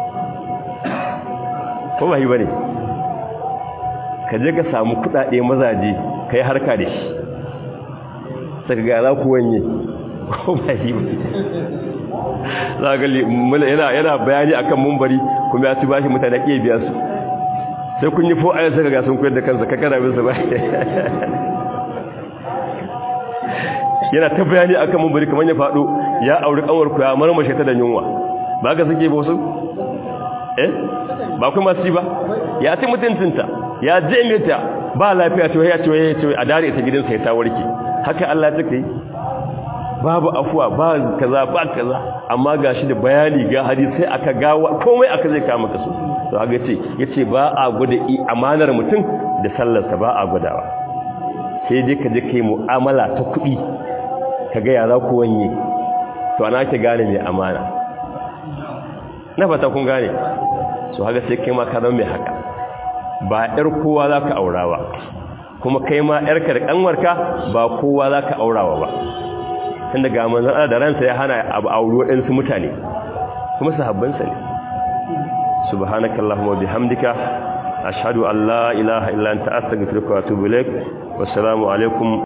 ko ba yi bane ka je ka samu kudade mazaje kai harka da shi saka ga za ku wanye ko ba yi bane za ga yana yana bayani akan mumbari kuma ya ci bashi mutane ke biya su sai kun yi fo'ayar saka ga sun koyar da kansa kakara bin su ba yana ta bayani akan mumbari kamar ya faɗo ya auri kanwar ku ya marmashe ta da yunwa ba ka suke ba su eh ba kuma masu ba ya ci mutuntunta ya je mita ba lafiya ce ya ce ya ce a dare ta gidansa ya ta warke haka Allah ta kai babu afuwa ba kaza ba kaza amma gashi da bayani ga hadisi sai aka gawa komai aka zai kama kaso to aga ce yace ba a gwada amanar mutum da sallarsa ba a gwadawa sai dai ka je kai mu'amala ta kuɗi ka ga ya za ku wanye to ana ke gane mai amana na fata kun gane so haka sai kai ma ka zama mai haka ba ƴar kowa za ka aurawa kuma kai ma ƴarka da ƙanwarka ba kowa za ka aurawa ba tun daga manzan Allah da ransa ya hana abu auri waɗansu mutane kuma sahabbansa ne subhanakallahumma bihamdika ashhadu an la ilaha illa anta astaghfiruka wa atubu ilaik wassalamu alaikum